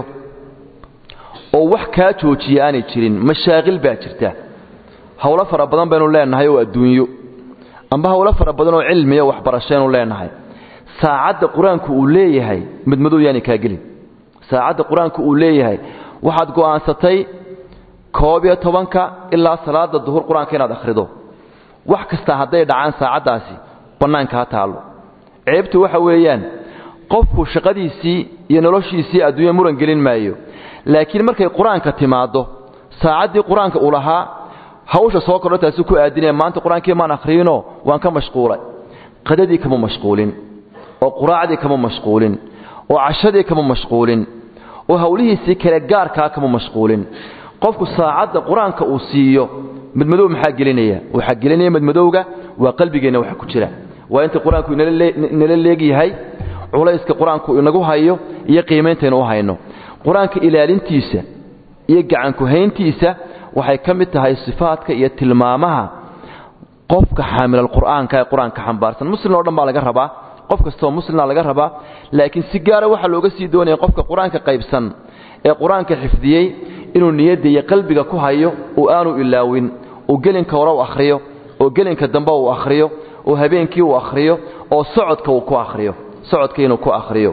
oo wax kaa joojiya aanay jirin mashaaqil baa jirta howlo fara badan baynu leenahay oo adduunyo amba howlo fara badan oo cilmiya waxbarashaynu leenahay saacadda qur-aanku uu leeyahay madmadow yaani kaa gelin saacadda qur-aanku uu leeyahay waxaad go'aansatay koob iyo tobanka ilaa salaada duhur qur-aanka inaad akhrido wax kasta hadday dhacaan saacaddaasi bannaanka ha taallo ceebtu waxa weeyaan qofku shaqadiisii iyo noloshiisii adduunya muran gelin maayo laakiin markay qur-aanka timaaddo saacaddii qur-aanka uu lahaa hawsha soo kordho taasi ku aadinaya maanta qur-aankii maan akhriinoo waan ka mashquulay qadadii kama mashquulin oo quraacdii kama mashquulin oo cashadii kama mashquulin oo hawlihiisii kale gaarkaa kama mashquulin qofku saacadda qur-aanka uu siiyo madmadow maxaa gelinaya waxaa gelinaya madmadowga waa qalbigeenna waxa ku jira waa inta qur-aanku inala leegyahay culayska qur-aanku inagu hayo iyo qiimeyntaynu u hayno qur-aanka ilaalintiisa iyo gacankuhayntiisa waxay ka mid tahay sifaadka iyo tilmaamaha qofka xaamilalqur'aanka ee qur-aanka xambaarsan muslim o dhan baa laga rabaa qof kastoo muslima laga rabaa laakiin si gaara waxaa looga sii doonaya qofka qur-aanka qaybsan ee qur-aanka xifdiyey inuu niyadda iyo qalbiga ku hayo oo aanu ilaawin oo gelinka hore u akhriyo oo gelinka dambe uu akhriyo oo habeenkii uu akhriyo oo socodka uu ku akhriyo socodka inuu ku akhriyo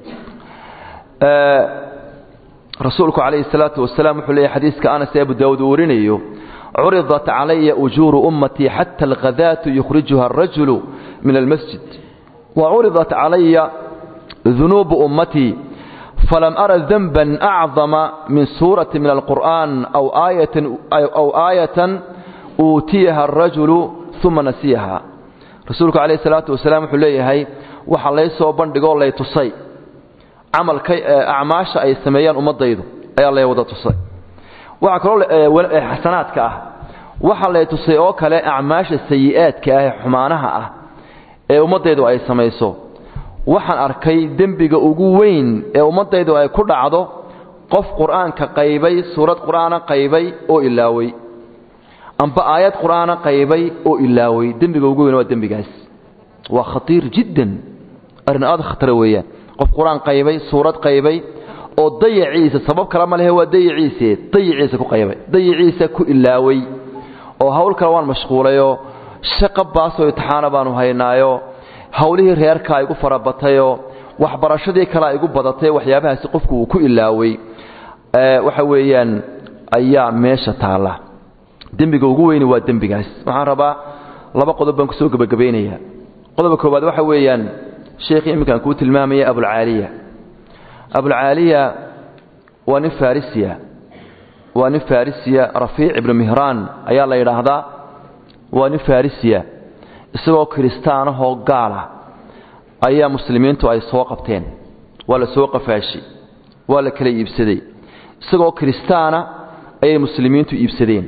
rasuulku calayhi salaatu wasalaam wuxuu leeyahy xadiiska anas ee abu daawuud uu warinayo curidat calaya ujuuru ummatii xata alkhadaatu yukhrijuha arajulu min almasjid وعرضت علي ذنوب أمتي فلم أرى ذنبا أعظم من سورة من القرآن أو آية, أو آية أوتيها الرجل ثم نسيها رسولك عليه الصلاة والسلام حليه وحا ليسو بندقو لي تصي camalka acmaasha ay sameeyaan ummadaydu ayaa lay wada tusay waxaa kaloo xasanaadka ah waxaa lay tusay oo kale acmaasha sayi'aadka ah ee xumaanaha ah ee ummaddaydu ay samayso waxaan arkay dembiga ugu weyn ee ummaddaydu ay ku dhacdo qof qur'aanka qaybay suurad qur'aana qaybay oo ilaaway amba aayad qur'aana qaybay oo ilaaway dembiga ugu weyn waa dembigaas waa khatiir jiddan arrin aad khatara weeyaan qof qur-aan qaybay suurad qaybay oo dayaciisa sabab kale ma lehe waa dayaciise dayaciisa ku qaybay dayaciisa ku ilaaway oo hawl kale waan mashquulayoo shaqo baasoo itixaana baanu haynaayo hawlihii reerkaa igu farabatayoo waxbarashadii kalea igu badatay waxyaabahaasi qofku uu ku ilaaway waxa weeyaan ayaa meesha taalla dembiga ugu weyni waa dembigaas waxaan rabaa laba qodob baan kusoo gebagabaynayaa qodobka koowaad waxa weeyaan sheekhii imminkaan kuu tilmaamaya abulcaaliya abulcaaliya waa nin farisiya waa nin farisiya rafiic ibnu mihraan ayaa la yidhaahdaa waa nin farisiya isagoo kiristaanahoo gaala ayaa muslimiintu ay soo qabteen waa la soo qafaashi waa la kala iibsaday isagoo kiristaana ayay muslimiintu iibsadeen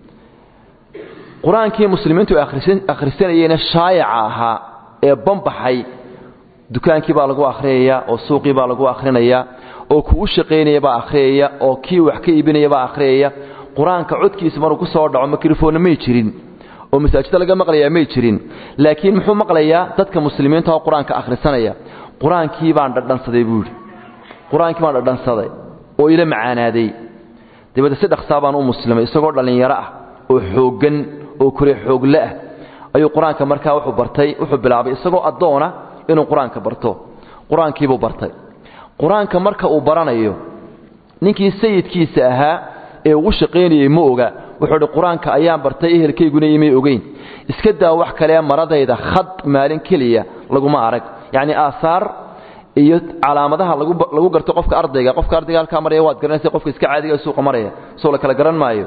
qur-aankii muslimiintu ay akhrisanayeenna shaayaca ahaa ee banbaxay dukaankii baa lagu akhriyayaa oo suuqii baa lagu akhrinayaa oo kuu shaqaynaya baa akhriyaya oo kii wax ka iibinaya baa akhriyaya qur-aanka codkiisa maruu ku soo dhaco mikrofonna may jirin oo masaajida laga maqlayaa may jirin laakiin muxuu maqlayaa dadka muslimiinta oo qur-aanka akhrisanaya qur-aankii baan dhadhansaday buu yidhi qur-aankii baan dhadhansaday oo ila macaanaaday dabeedna si dhaqsaa baan u muslimay isagoo dhallinyaro ah oo xooggan oo kore xoogle ah ayuu qur-aanka markaa wuxuu bartay wuxuu bilaabay isagoo addoona inuu qur-aanka barto qur-aankiibuu bartay qur-aanka marka uu baranayo ninkii sayidkiisa ahaa ee ugu shaqaynayey ma oga wuxuu idhi qur-aanka ayaan bartay ehelkayguna imay ogeyn iska daa wax kalee maradayda khad maalin keliya laguma arag yacni aahaar iyo calaamadaha lagu garto qofka ardayga qofka ardayga halkaa maraya waad garanaysa qofka iska caadiga ee suuqa maraya soo la kala garan maayo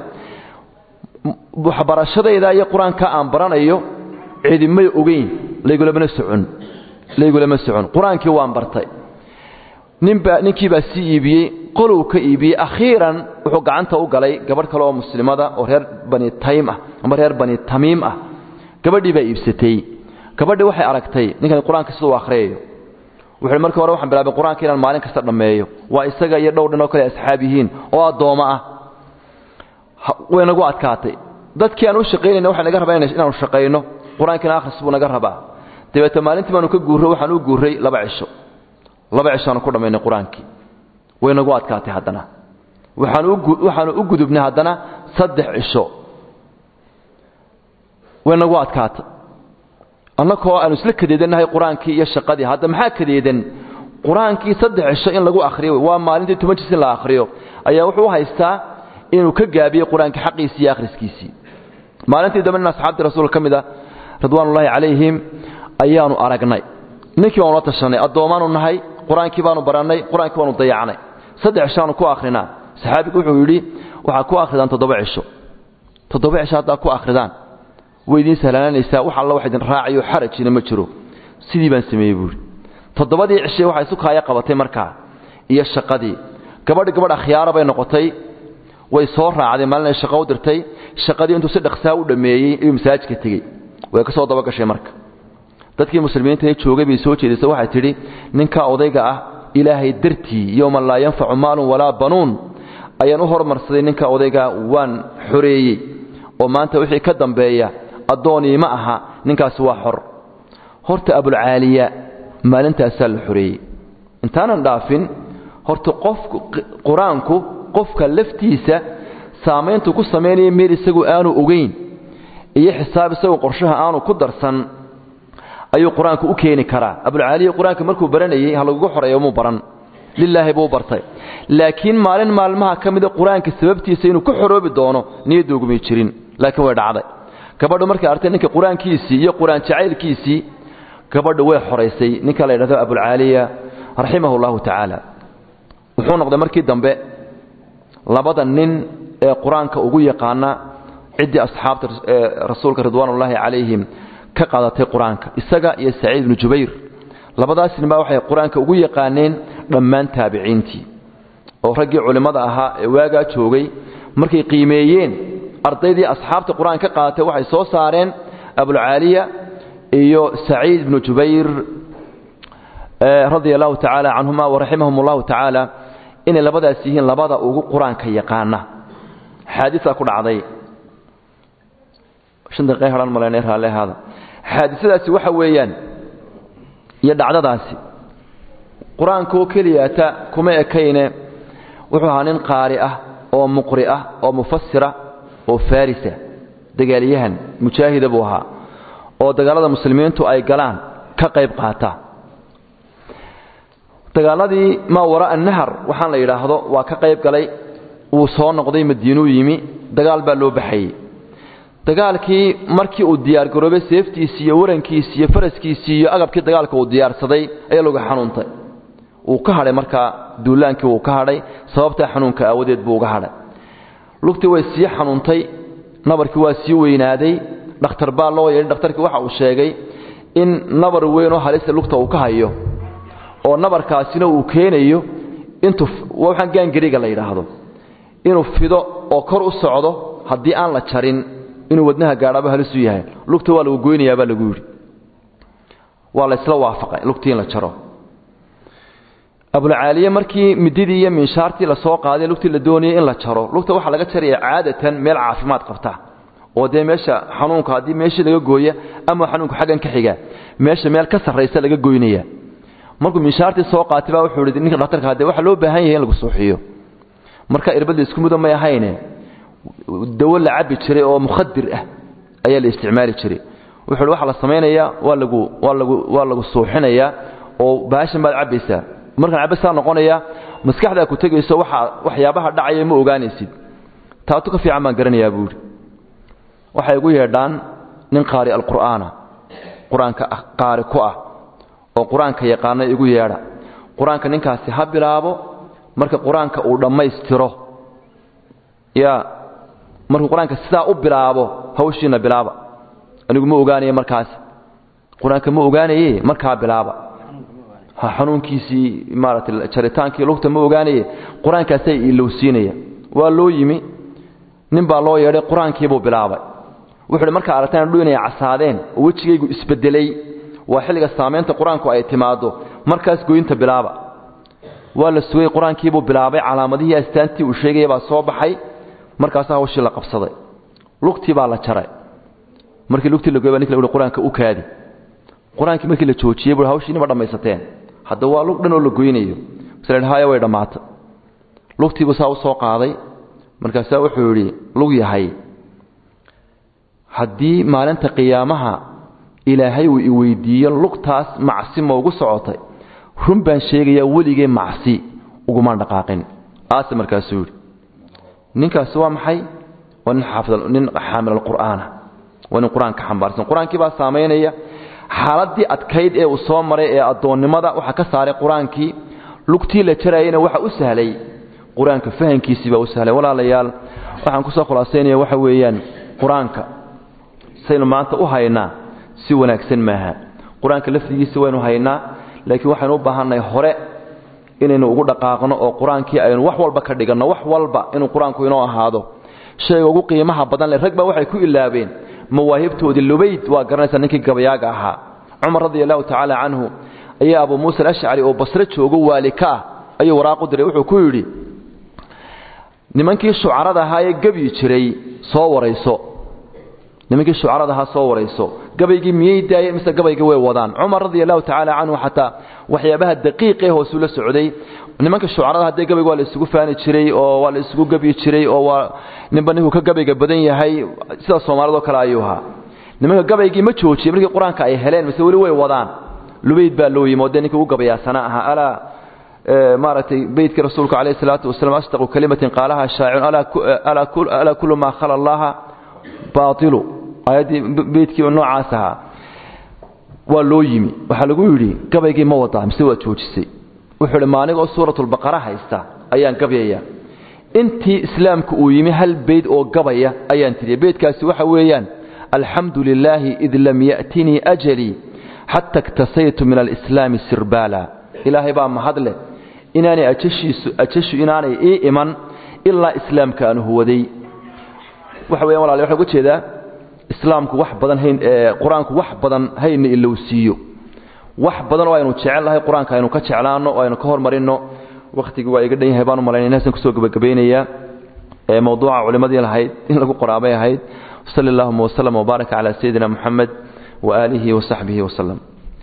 waxbarashadayda iyo qur-aanka aan baranayo cidimay ogeyn laygulamana socon laygulama socon qur-aankii waan bartay ninbaa ninkii baa sii iibiyey qolow ka iibiyey akhiiran wuxuu gacanta u galay gabadh kale oo muslimada oo reer bani taym ah ama reer bani tamiim ah gabadhii baa iibsatay gabadhii waxay aragtay ninkani qur-aanka siduu akhriyayo wuxuu markii hore waxaan bilaabay qur-aanka inaan maalin kasta dhammeeyo waa isaga iyo dhowr dhin oo kale asxaab yihiin oo addoommo ah way nagu adkaatay dadkii aan u shaqaynayna waxay naga rabaa inaanu shaqayno qur-aankiina akhris buu naga rabaa dabeete maalintii baanu ka guurro waxaan u guurray laba cisho laba cishoaanu ku dhammaynay qur-aankii way nagu adkaatay haddana waxaanu u gudubnay haddana saddex cisho way nagu adkaatay annakoo aanu isla kadeedannahay qur-aankii iyo shaqadii hadda maxaa kadeedan qur-aankii saddex cisho in lagu akhriyo waa maalintii toban jis in la akhriyo ayaa wuxuu u haystaa inuu ka gaabiyey qur-aanka xaqiisii iyo akhriskiisii maalintii dambe nin asxaabtii rasuulka ka mid a ridwaanullaahi calayhim ayaanu aragnay ninkii baanu la tashanay addoommaanu nahay qur-aankii baanu barannay qur-aankii baanu dayacnay saddex cishaanu ku akhrinaa saxaabigu wuxuu yidhi waxaad ku akhridaan toddoba cisho toddoba cisho haddaad ku akhridaan way idiin sahlaananaysaa wax alla wax idin raacayo xarajina ma jiro sidii baan sameeyey buuhi toddobadii cishay waxay isu kaaya qabatay markaa iyo shaqadii gabadhi gabadh akhyaara bay noqotay way soo raacday maalin ay shaqo u dirtay shaqadii intuu si dhaqsaa u dhammeeyey ayuu masaajidka tegey way ka soo dabagashay marka dadkii muslimiinta ee joogay bay soo jeedisay waxay tidhi ninkaa odayga ah ilaahay dartii yowman laa yanfacu maalun walaa banuun ayaan u hormarsaday ninka odaygaa waan xoreeyey oo maanta wixii ka dambeeya addoonii ma aha ninkaasi waa xor horta abulcaaliya maalintaasaa la xoreeyey intaanan dhaafin horta qofku qur-aanku qofka laftiisa saamayntu ku samaynaya meel isagu aanu ogeyn iyo xisaab isagu qorshaha aanu ku darsan ayuu qur-aanku u keeni karaa abulcaaliya qur-aanka markuu baranayey ha lagugu xoreeyo muu baran lilaahi buu bartay laakiin maalin maalmaha ka mida qur-aanka sababtiisa inuu ku xoroobi doono niyaddoogumay jirin laakiin way dhacday gabadhu markay artay ninka qur-aankiisii iyo qur-aan jacaylkiisii gabadhu way xoraysay ninka la yidhahdo abulcaaliya raximahu llahu tacaala wuxuu noqday markii dambe labada nin ee qur-aanka ugu yaqaana ciddii asxaabta rasuulka ridwaanullaahi calayhim ka qaadatay qur-aanka isaga iyo saciid ibnu jubayr labadaas ninbaa waxay qur-aanka ugu yaqaaneen dhammaan taabiciintii oo raggii culimmada ahaa ee waagaa joogay markay qiimeeyeen ardaydii asxaabta qur-aanka ka qaatay waxay soo saareen abulcaaliya iyo saciid ibnu jubayr radia allahu tacaala canhuma waraximahum allahu tacaala inay labadaas yihiin labada ugu qur-aanka yaqaana xaadisaa ku dhacday shan daqiiqa hadhaan malaynay raalle ahaada xaadisadaasi waxa weeyaan iyo dhacdadaasi qur-aankaoo keliyata kuma ekayne wuxuu ahaa nin qaari ah oo muqri ah oo mufasira oo farisa dagaalyahan mujaahida buu ahaa oo dagaalada muslimiintu ay galaan ka qayb qaata dagaaladii maa waraa nahar waxaan la yidhaahdo waa ka qayb galay wuu soo noqday madiinuu yimi dagaal baa loo baxayey dagaalkii markii uu diyaargaroobay seeftiisii iyo warankiisii iyo faraskiisii iyo agabkii dagaalka uu diyaarsaday ayaa lagu xanuuntay wuu ka hadhay markaa duulaankii wuu ka hadhay sababtaa xanuunka aawadeed buu uga hadhay lugtii way sii xanuuntay nabarkii waa sii weynaaday dhakhtar baa loo yeedhay dhakhtarkii waxa uu sheegay in nabar weyn oo halista lugta uu ka hayo oo nabarkaasina uu keenayo intuu waxaan gaangariga la yidhaahdo inuu fido oo kor u socdo haddii aan la jarin inuu wadnaha gaadhaaba halisu yahay lugta waa lagu goynayaabaa lagu yidhi waa la isla waafaqay lugtii in la jaro abulcaaliye markii mididii iyo minshaartii lasoo qaaday lugtii la doonayay in la jaro lugta waxaa laga jaraya caadatan meel caafimaad qabta oo dee meesha xanuunka haddii meeshii laga gooya ama xanuunku xaggan ka xiga meesha meel ka sarraysa laga goynaya markuu minshaartii soo qaatay baa wuxuu yidhi ninka dhakhtarka haddee waxaa loo baahan yahay in lagu suuxiyo marka irbadda isku mudo may ahayne dawo la cabbi jiray oo mukhadir ah ayaa la isticmaali jiray wuxuu waxa la samaynayaa waa lagu waa lagu waa lagu suuxinayaa oo baashan baad cabbaysaa markaan cabbasaa noqonaya maskaxdaa ku tegayso waxa waxyaabaha dhacaya ma ogaanaysid taatu ka fiican baan garanayaa buuri waxay igu yeedhaan nin qaari alqur'aana qur-aanka qaari ku ah oo qur-aanka yaqaana igu yeedha qur-aanka ninkaasi ha bilaabo marka qur-aanka uu dhammaystiro ya markuu qur-aanka sidaa u bilaabo hawshiina bilaaba anigu ma ogaanaye markaas qur-aanka ma ogaanaye markaa bilaaba xanuunkiisii maaragtay jaritaankii lugta ma ogaanaye qur-aankaasay ilowsiinaya waa loo yimi nin baa loo yeedhay qur-aankiibuu bilaabay wuxuu hi markaa aragtaan dhu inay casaadeen oo wejigaygu isbedelay waa xilliga saamaynta qur-aanku ay timaaddo markaas goynta bilaaba waa la sugay qur-aankiibuu bilaabay calaamadihii astaantii uu sheegaya baa soo baxay markaasaa hawshii la qabsaday lugtii baa la jaray markii lugtii la goy ba ninka la qur-aanka u kaadi qur-aankii markii la joojiyey buu hawshiini ma dhammaysateen hadda waa lug dhan oo la goynayo masle haya way dhammaatay lugtiibuu saa u soo qaaday markaasaa wuxuu yidhi lug yahay haddii maalinta qiyaamaha ilaahay uu i weydiiyo lugtaas macsi ma ugu socotay run baan sheegayaa weligee macsi ugumaan dhaqaaqin aase markaasuu yidhi ninkaasi waa maxay waa nin xaafid nin xaamil alqur'aana waa nin qur-aanka xambaarsan qur-aankii baa saamaynaya xaaladdii adkayd ee uu soo maray ee addoonnimada waxaa ka saaray qur-aankii lugtii la jarayana waxa u sahlay qur-aanka fahankiisii baa u sahlay walaalayaal waxaan kusoo khulaasaynaya waxa weeyaan qur-aanka saynu maanta u haynaa si wanaagsan maaha qur-aanka lafdigiisa waynu haynaa laakiin waxaynu u baahannahay hore inaynu ugu dhaqaaqno oo qur-aankii aynu wax walba ka dhiganno wax walba inuu qur-aanku inoo ahaado shayga ugu qiimaha badan leh rag baa waxay ku ilaabeen mawaahibtoodii lubayd waa garanaysaa ninkii gabayaaga ahaa cumar radi allahu tacaala canhu ayaa abuu muusa alashcari oo basre joogo waali ka ah ayuu waraaqu diray wuxuu ku yidhi nimankii shucarada ahaa ee gebyi jiray soo warayso nimankii shucarada ahaa soo warayso gabaygii miyay daayeen mise gabaygii way wadaan cumar radi allahu tacaala canhu xataa waxyaabaha daqiiqee hoosuu la socday nimanka shucarada haddee gabayga waa la isugu faani jiray oo waa la isugu gebyi jiray oo waa ninba ninkuu ka gabayga badan yahay sida soomaalidoo kale ayuu ahaa nimanka gabaygii ma joojiyey markii qur-aanka ay heleen mise weli way wadaan lubayd baa loo yimi oo dee ninkii ugu gabayaasana ahaa alaa maaragtay beydkii rasuulku calayhi salaatu wasalam asdaqu kalimatin qaalaha shaacirun alaa kullu maa khala allaha baailu aayaddii beydkii noocaas ahaa waa loo yimi waxaa lagu yidhi gabaygii ma wadaa mise waad joojisay wuxuu idhi maanigoo suuratulbaqara haysta ayaan gabyaya intii islaamku uu yimi hal beyd oo gabaya ayaan tiriya beydkaasi waxa weeyaan alxamdu lilaahi id lam ya'tinii ajalii xata iktasaytu min alislaami sirbaala ilaahay baa mahadleh inaanay ajashiisu ajashu inaanay ii iman ilaa islaamka aan huwaday waxa weeyaan walaal waxaan uga jeedaa islaamku wax badan hayn qur-aanku wax badan hayna ilowsiiyo wax badan oo aynu jecel lahay qur-aanka aynu ka jeclaanno oo aynu ka hormarinno wakhtigii waa iga dhan yahay baan u malaynaya inaasan kusoo gebagabaynayaa ee mawduuca culimmadii lahayd in lagu qoraabay ahayd sali allahuma waslama wbaaraka calaa sayidina moxamed waaalihi wasaxbihi wasalam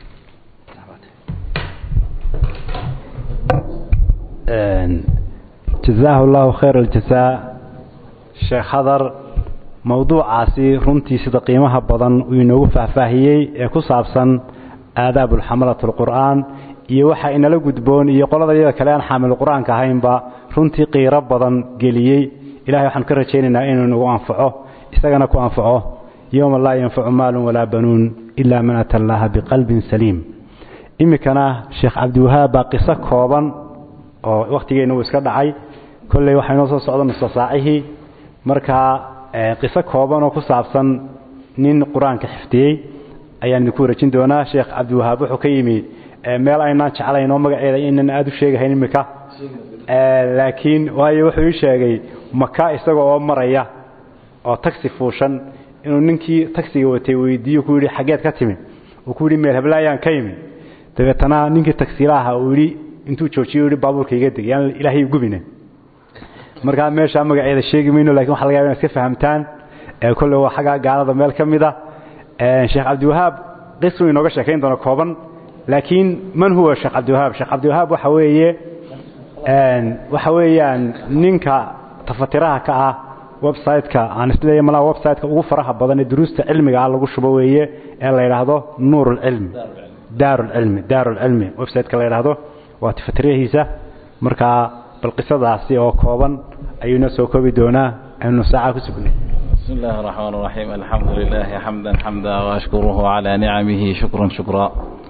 jazaahu allahu khayr aljazaa sheekh hadar mowduucaasi runtii sida qiimaha badan uu inoogu faahfaahiyey ee ku saabsan aadaabulxamalat alqur'aan iyo waxa inala gudboon iyo qolada iyada kale aan xaamil qur-aanka ahaynba runtii qiiro badan geliyey ilahay waxaanu ka rajaynaynaa inuu nagu anfaco isagana ku anfaco yowma laa yanfacu maalun walaa banuun ila man ata allaha biqalbin saliim iminkana sheekh cabdiwahaab baa qiso kooban oo wakhtigeenna uu iska dhacay kolley waxaa inoo soo socda nusa saacihii markaa qiso kooban oo ku saabsan nin qur-aanka xifdiyey ayaan idinku wareejin doonaa sheekh cabdiwahaab wuxuu ka yimi meel aynaan jeclayn oo magaceeda inan aada u sheegahayn iminka laakiin waayo wuxuu ii sheegay maka isaga oo maraya oo taxi fuushan inuu ninkii taxiga watay weydiiyo ku yidhi xaggeed ka timi uu ku yidhi meel heblaayaan ka yimi dabeetana ninkii tagsiilaaha uu yidhi intuu joojiyo yidhi baabuurka iga deg yaan ilaahay gubine markaa meeshaa magaceeda sheegi mayno lakin waxa laga yaba inad iska fahamtaan kolle waa xaggaa gaalada meel ka mid a sheekh cabdiwahaab qisuu inooga sheekayn doono kooban laakiin man huwa sheekh cabdiwahaab sheekh cabdiwahaab waxa weeye waxa weeyaan ninka tafatiraha ka ah website-ka aan isleeyahay malaa website-ka ugu faraha badan ee duruusta cilmiga ah lagu shubo weeye ee la yidhaahdo nuur ulcilmi daarulcilmi daarulcilmi website-ka la yidhaahdo waa tafatirahiisa markaa bal qisadaasi oo kooban ayuu inoo soo koobi doonaa aynu saaca ku sugnay بسم الله الرحمن الرحيم الحمد لله حمدا حمدا وأشكره على نعمه شكرا شكرا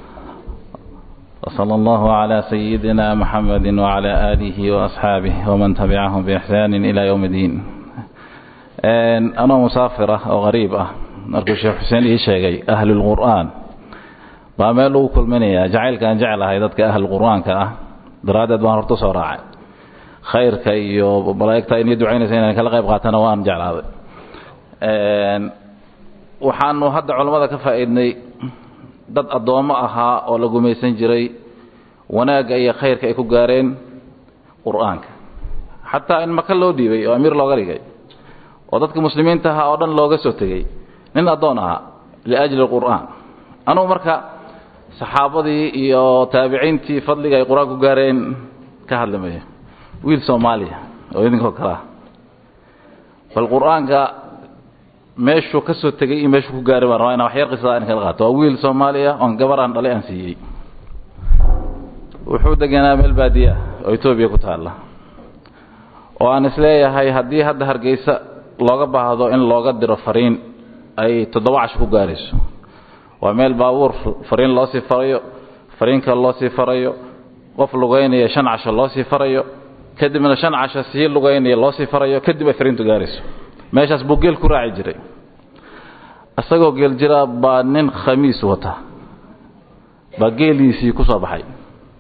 وصلى الله على سيدنا محمد وعلى آله وأصحابه ومن تبعهم بإحسان إلى يوم الدين أنا مسافرة أو غريبة أركو الشيخ حسين إيشيغي أهل القرآن باميلو كل مني جعل كان جعل هيدتك أهل القرآن كأه درادت بان رتو راعي خيرك iyo malaa'igta inay duceynaysa inaan kala qayb qaatana waan jeclaaday een waxaanu hadda culimada ka faa'iidnay dad adoomo ahaa oo la gumaysan jiray wanaagga iyo khayrka ay ku gaareen qur-aanka xataa in maka loo dhiibay oo amiir looga dhigay oo dadka muslimiinta ahaa oo dhan looga soo tegey nin addoon ahaa liajli qur'aan anugu marka saxaabadii iyo taabiciintii fadliga ay qur-aan ku gaareen ka hadlimaya wiil soomaaliya oo idinkoo kale ah bal qur-aanka meeshuu ka soo tegey iyo meeshuu ku gaaray baan rabaa inaan wax yar qisada in kala qaato waa wiil soomaaliya oon gabar aan dhalay aan siiyey wuxuu deganaa meel baadiya oo etoobiya ku taalla oo aan isleeyahay haddii hadda hargeysa looga baahdo in looga diro fariin ay toddoba casho ku gaarayso waa meel baabuur fariin loo sii farayo fariin kale loo sii farayo qof lugaynaya shan casho loo sii farayo kadibna shan casho sii lugaynaya loo sii farayo kadib ay fariintu gaarayso meeshaas buu geel ku raaci jiray isagoo geel jira baa nin khamiis wata baa geeliisii ku soo baxay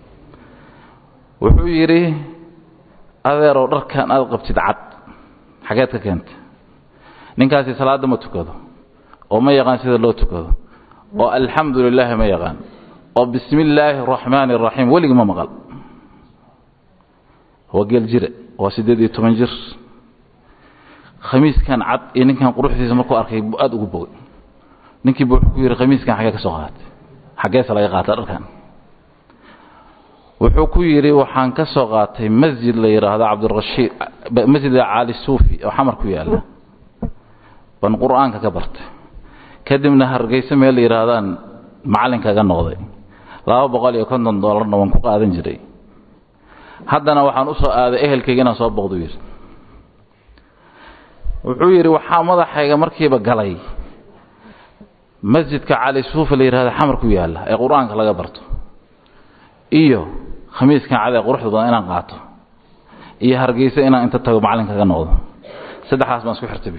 wuxuu yidhi adeerow dharkan aad qabtid cad xageed ka keentay ninkaasi salaadda ma tukado oo ma yaqaan sida loo tukado oo alxamdu lilaahi ma yaqaan oo bismi illaahi araxmaani araxiim weligii ma maqal waa geel jire waa siddeed iyo toban jir khamiiskan cad iyo ninkan quruxdiisa markuu arkay buu aada ugu bogay ninkii buu wuxuu ku yidhi khamiiskan xaggee ka soo qaatay xaggeese laga qaata dharkan wuxuu ku yidhi waxaan ka soo qaatay masjid la yidhaahdo cabdirashiid masjida caali suufi oo xamar ku yaalla baan qur-aanka ka bartay kadibna hargeysa meel la yidhaahdaan macallinkaga noqday laba boqol iyo konton doolarna waan ku qaadan jiray haddana waxaan u soo aaday ehelkayga inaan soo boqdu yidhi wuxuu yidhi waxaa madaxayga markiiba galay masjidka cali suufa la yidhahdo xamar ku yaalla ee qur-aanka laga barto iyo khamiiskan cadee quruxda badan inaan qaato iyo hargeysa inaan inta tago macallinkaga noqdo saddexdaas baan isku xirtay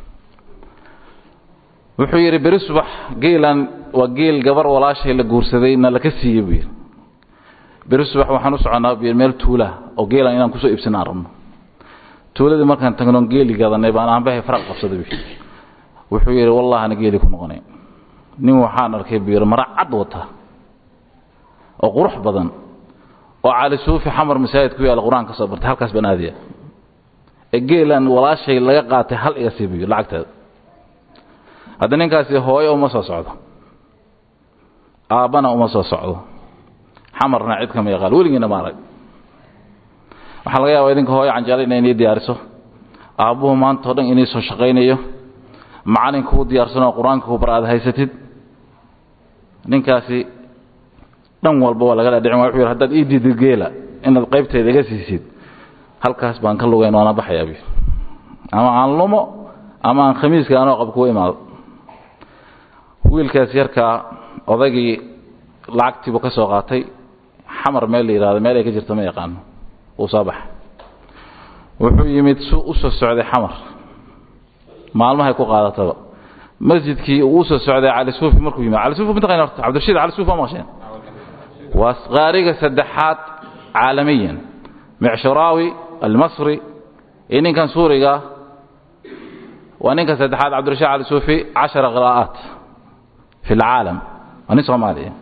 wuxuu yidhi beri subax geelan waa geel gabar walaashay la guursaday na laka siiyey buu yidhi beri subax waxaan u soconnaa buu yidhi meel tuula oo geelan inaan kusoo iibsana aan rabno tuuladii markaan tagnoon geeli gadanay baan aanbahay faraq qabsaday buu wuxuu yidhi wallahana geeli ku noqonay nin waxaan arkay buu yidhi mara cad wata oo qurux badan oo cali suufi xamar masaajid ku yaalla qur-aan ka soo bartay halkaas baan aadaya ee geelan walaashay laga qaatay hal iga sii buyo lacagteeda hadda ninkaasi hooyo uma soo socdo aabbana uma soo socdo xamarna cid kama yaqaan weligiina ma arag waxaa laga yaabaa idinka hooyo canjeelo inay inii diyaariso aabbuhu maanta o dhan inii soo shaqaynayo macalin kuu diyaarsanoo qur-aanka ku bar aad haysatid ninkaasi dhan walba waa laga dhaadhicin waa wuxuu yidhi haddaad ii diidid geela inaad qaybteeda iga siisid halkaas baan ka lugayn waana baxayaa bi ama aan lumo ama aan khamiiska anoo qab kuwa imaado wiilkaas yarkaa odaygii lacagtiibuu ka soo qaatay xamar meel la yidhahdo meel ay ka jirta ma yaqaano wuu soo baxay wuxuu yimid su u soo socday xamar maalmahay ku qaadataba masjidkii uu usoo socday cali suufi markuu yimid cali suufi mataqayn horta cabdirashiid cali suufi waa maqasheen waa qaariga saddexaad caalamiyan micshuraawi almasri iyo ninkan suuriga waa ninka saddexaad cabdirashiid cali suufi cashara qiraa'aat fi alcaalam waa nin soomaaliya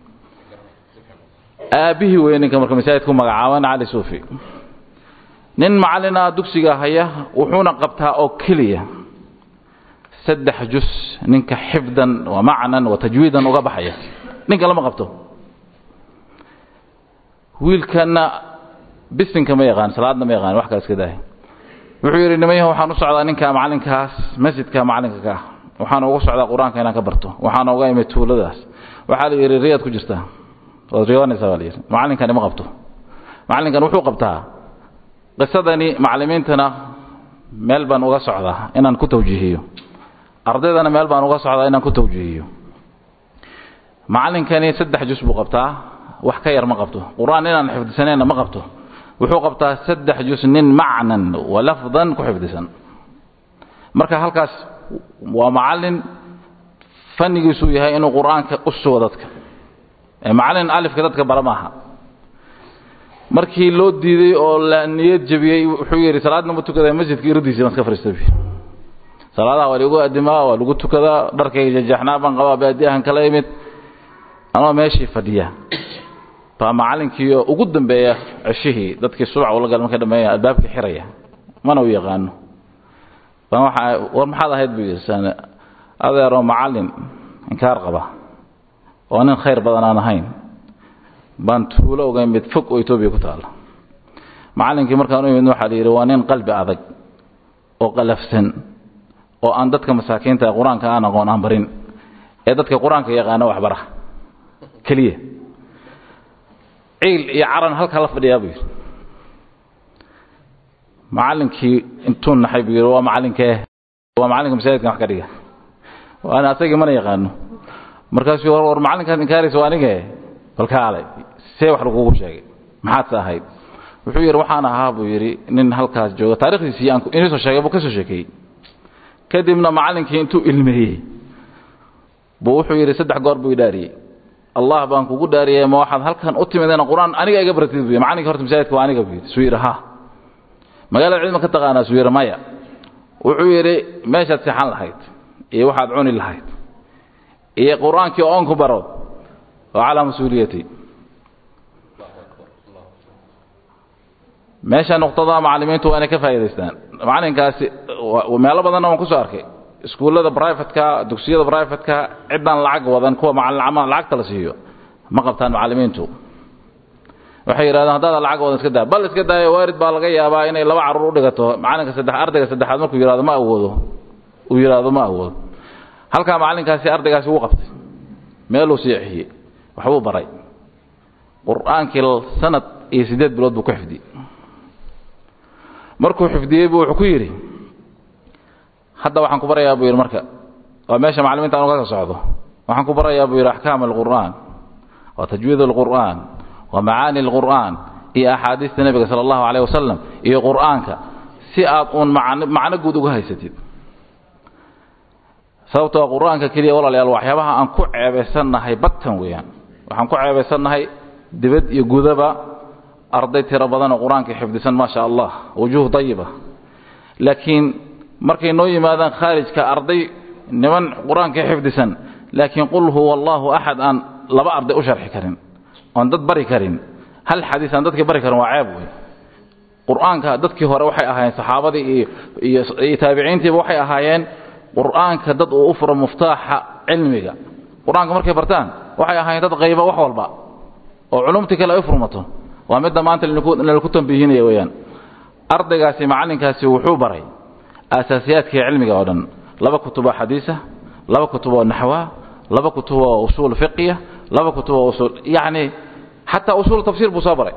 aabbihii weeye ninka marka masaajidku magacaaban cali suufi nin macallina dugsiga haya wuxuuna qabtaa oo keliya saddex jus ninka xifdan wa macnan wa tajwiidan uga baxaya ninka lama qabto wiilkana bisinka ma yaqaan salaadna ma yaqaan wax kale iska daahay wuxuu yidhi nimanyaha waxaan u socdaa ninka macallinkaas masjidka macallinka ka ah waxaan ugu socdaa qur-aanka inaan ka barto waxaana uga imid tuuladaas waxaa la yidhi riyaad ku jirtaa waad riyoonaysaa baa la yidhi macallinkani ma qabto macallinkan wuxuu qabtaa qisadani macallimiintana meel baan uga socdaa inaan ku tawjiihiyo ardaydana meel baan uga socdaa inaan ku tawjiihiyo macallinkani saddex jus buu qabtaa wax ka yar ma qabto qur-aan inaan xifdisanayna ma qabto wuxuu qabtaa saddex jus nin macnan wa lafdan ku xifdisan marka halkaas waa macallin fannigiisuu yahay inuu qur-aanka u sugo dadka ee macallin alifka dadka bara maaha markii loo diiday oo la niyad jabiyey wuxuu yidhi salaadna ma tukadaa masjidka iradiisa baan iska fariistabi salaadaha waa lagu adimaa waa lagu tukadaa dharkayga jajaxnaa baan qabaa baadiyahan kala imid anoo meeshii fadhiya baa macallinkiioo ugu dambeeya ceshihii dadkii subac ula gal markay dhameeya albaabkii xiraya mana u yaqaano baan waxaa war maxaad ahayd buu yidhi saan adeeroo macallin inkaar qaba oo nin khayr badan aan ahayn baan tuulo uga imid fog oo etoobiya ku taalla macallinkii markaan u imid waxaa la yidhi waa nin qalbi adag oo qalafsan oo aan dadka masaakiinta qur-aanka aan aqoon aan barin ee dadka qur-aanka yaqaana waxbara keliya ciil iyo caran halkaa la fadhiyaa buu yidhi macallinkii intuu naxay buu yidhi waa macallinkee waa macallinka masaajidkan wax ka dhiga waana asagii mana yaqaano markaasuu war war macallinkaad inkaaraysa waa anige bal kaalay see wax lagugu sheegay maxaad sa ahayd wuxuu yidhi waxaan ahaa buu yidhi nin halkaas jooga taarikhdiisii aan inii soo sheegay buu ka soo sheekeeyey kadibna macallinkii intuu ilmeeyey buu wuxuu yidhi saddex goor buu idhaariyey allah baan kugu dhaariyay ma waxaad halkan u timideen qur-aan aniga iga baratid buy macallinkii horta masaajidka waa aniga buu yidhi suu yidhi ha magaalada cilma ka taqaanaa suu yidhi maya wuxuu yidhi meeshaad seexan lahayd iyo waxaad cuni lahayd iyo qur-aankii oon ku baro oo calaa mas-uuliyati meesha nuqtada macallimiintu waa inay ka faa'idaystaan macallinkaasi meelo badanna waan ku soo arkay iskuullada brivatka dugsiyada brivatka ciddaan lacag wadan kuwa macalin lacagta la siiyo ma qabtaan macallimiintu waxay yidhahdeen haddaada lacag wadan iska daa bal iska daayo waarid baa laga yaabaa inay laba carruur u dhigato macallinka saddex ardayga saddexaad markuu yidhahdo ma awoodo uu yidhaahdo ma awoodo halkaa macallinkaasi ardaygaasi wuu qabtay meeluu siixiyey waxbuu baray qur-aankii sanad iyo siddeed bilood buu ku xifdiyey markuu xifdiyey buu wuxuu ku yidhi hadda waxaan ku barayaa buu yidhi marka waa meesha macallimiinta anu ka socdo waxaan ku barayaa buu yidhi axkaam alqur'aan wa tajwiid alqur'aan wa macaani alqur'aan iyo axaadiista nebiga sala allahu calayh wasalam iyo qur'aanka si aad uun macno macno guud uga haysatid sababtoo qur'aanka keliya walaalayaal waxyaabaha aan ku ceebaysannahay batan weeyaan waxaan ku ceebaysannahay dibad iyo gudaba arday tiro badan oo qur-aanka xifdisan maa sha allah wujuuh dayiba laakiin markay noo yimaadaan khaarijka arday niman qur-aanka xifdisan laakiin qul huwa allahu axad aan laba arday u sharxi karin oon dad bari karin hal xadiis aan dadkii bari karin waa ceeb wey qur-aanka dadkii hore waxay ahaayeen saxaabadii iyo iyo taabiciintiiba waxay ahaayeen qur-aanka dad uu u furo muftaaxa cilmiga qur-aanka markay bartaan waxay ahaayeen dad qayba wax walba oo culumtii kale ay u furmato waa midda maanta lalaku tambiihinaya weeyaan ardaygaasi macallinkaasi wuxuu baray aasaasiyaadkii cilmiga oo dhan laba kutuboo xadiisa laba kutuboo naxwa laba kutuboo usuul fiqiya laba kutuboo usuul yacni xataa usuul tafsiir buu soo baray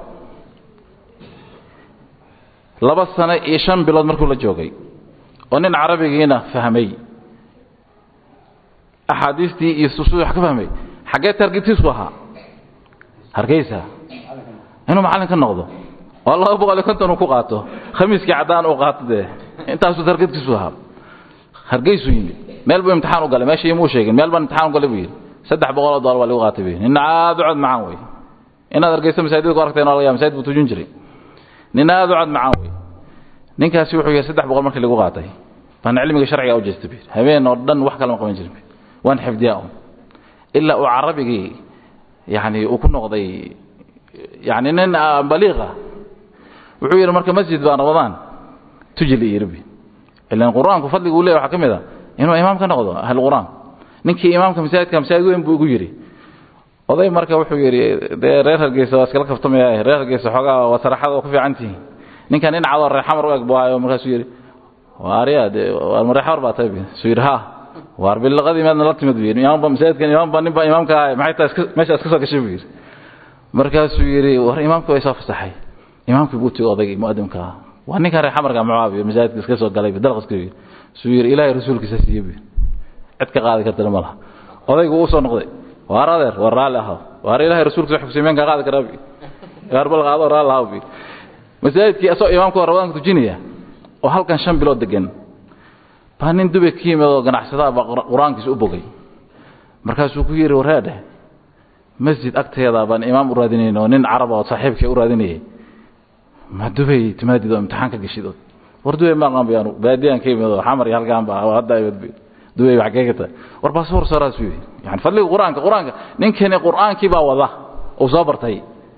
laba sano iyo shan bilood markuu la joogay oo nin carabigiina fahmay axaadiistii iyo usuul wax ka fahmay xaggee targetiisku ahaa hargeysa inuu macallin ka noqdo oo laba boqol iyo konton uu ku qaato khamiiskii caddaan uu qaato dee intaasuu targetkiisu ahaa hargeysuu yimid meel buu imtixaan u galay meeshii imuu sheegin meel baan imtixaan u galay buu yidhi saddex boqol oo dollar waa lagu qaatay buu yidhi nina aad u cod macaan wey inaad hargeysa masaajidda ku aragteen waa laga yaaba masaajid buu tujin jiray nina aad u cod macaan wey ninkaasi wuxuu yahay saddex boqol markii lagu qaatay baan cilmiga sharciga u jeestay buu yidhi habeen oo dhan wax kale ma qaban jirin waan xifdiyaa un ilaa uu carabigii yani uu ku noqday yani nin baliiqa wuxuu yidhi marka masjid baa ramadaan tujil yidhi ilan qur-aanku fadliga uu leeyahy waxaa ka mid a inuu imaam ka noqdo ahlu qur-aan ninkii imaamka masaajidka masaajid weyn buu igu yidhi oday marka wuxuu yidhi dee reer hargeysa waa iskala kaftamaya reer hargeysa xoogaa waa saraxada oo ku fiican tihiin ninkan nin cadoo reer xamar u eg buu ahayo markaasuu yidhi waarya dee waar reer xamar baa tahay suu yidhi ha waar bilaqadii meedna la timid buu yidhi imaamba masaajidkan imaamba nin baa imaamka ahay maxay tahay iska meesha iska soo gashay buu yidhi markaasuu yidhi war imaamka way soo fasaxay imaamkii buu tegey odaygii muadimka ah waa ninkan reer xamarka mucaawiya masaajidka iska soo galay dalqaska yidhi suu yidhi ilaahay rasuulkiisa siiye buu cid ka qaadi kartana ma laha odaygu uu soo noqday waar adeer war raalli ahaw waar ilaahay rasuulkiisa wax kusimeen kaa qaadi karaa bi waar bal qaado raalli ahaw bi masaajidkii asoo imaamku ramadaanka tujinaya oo halkan shan bilood degan baa nin dubay ka yimid oo ganacsadaha baa qur-aankiisa u bogay markaasuu ku yidhi wareedhe masjid agteeda baan imaam u raadinayn oo nin carab oo saaxiibkii u raadinayay ma dubay timaadid oo imtixaan ka geshid war dubay ma aqaan bayaan baadiyaan ka yimid oo xamar iyo halkaan baa hadda ay dubay wax ka gata war baasboor sooraas uu yani fadliga qur-aanka qur-aanka ninkani qur-aankii baa wada uu soo bartay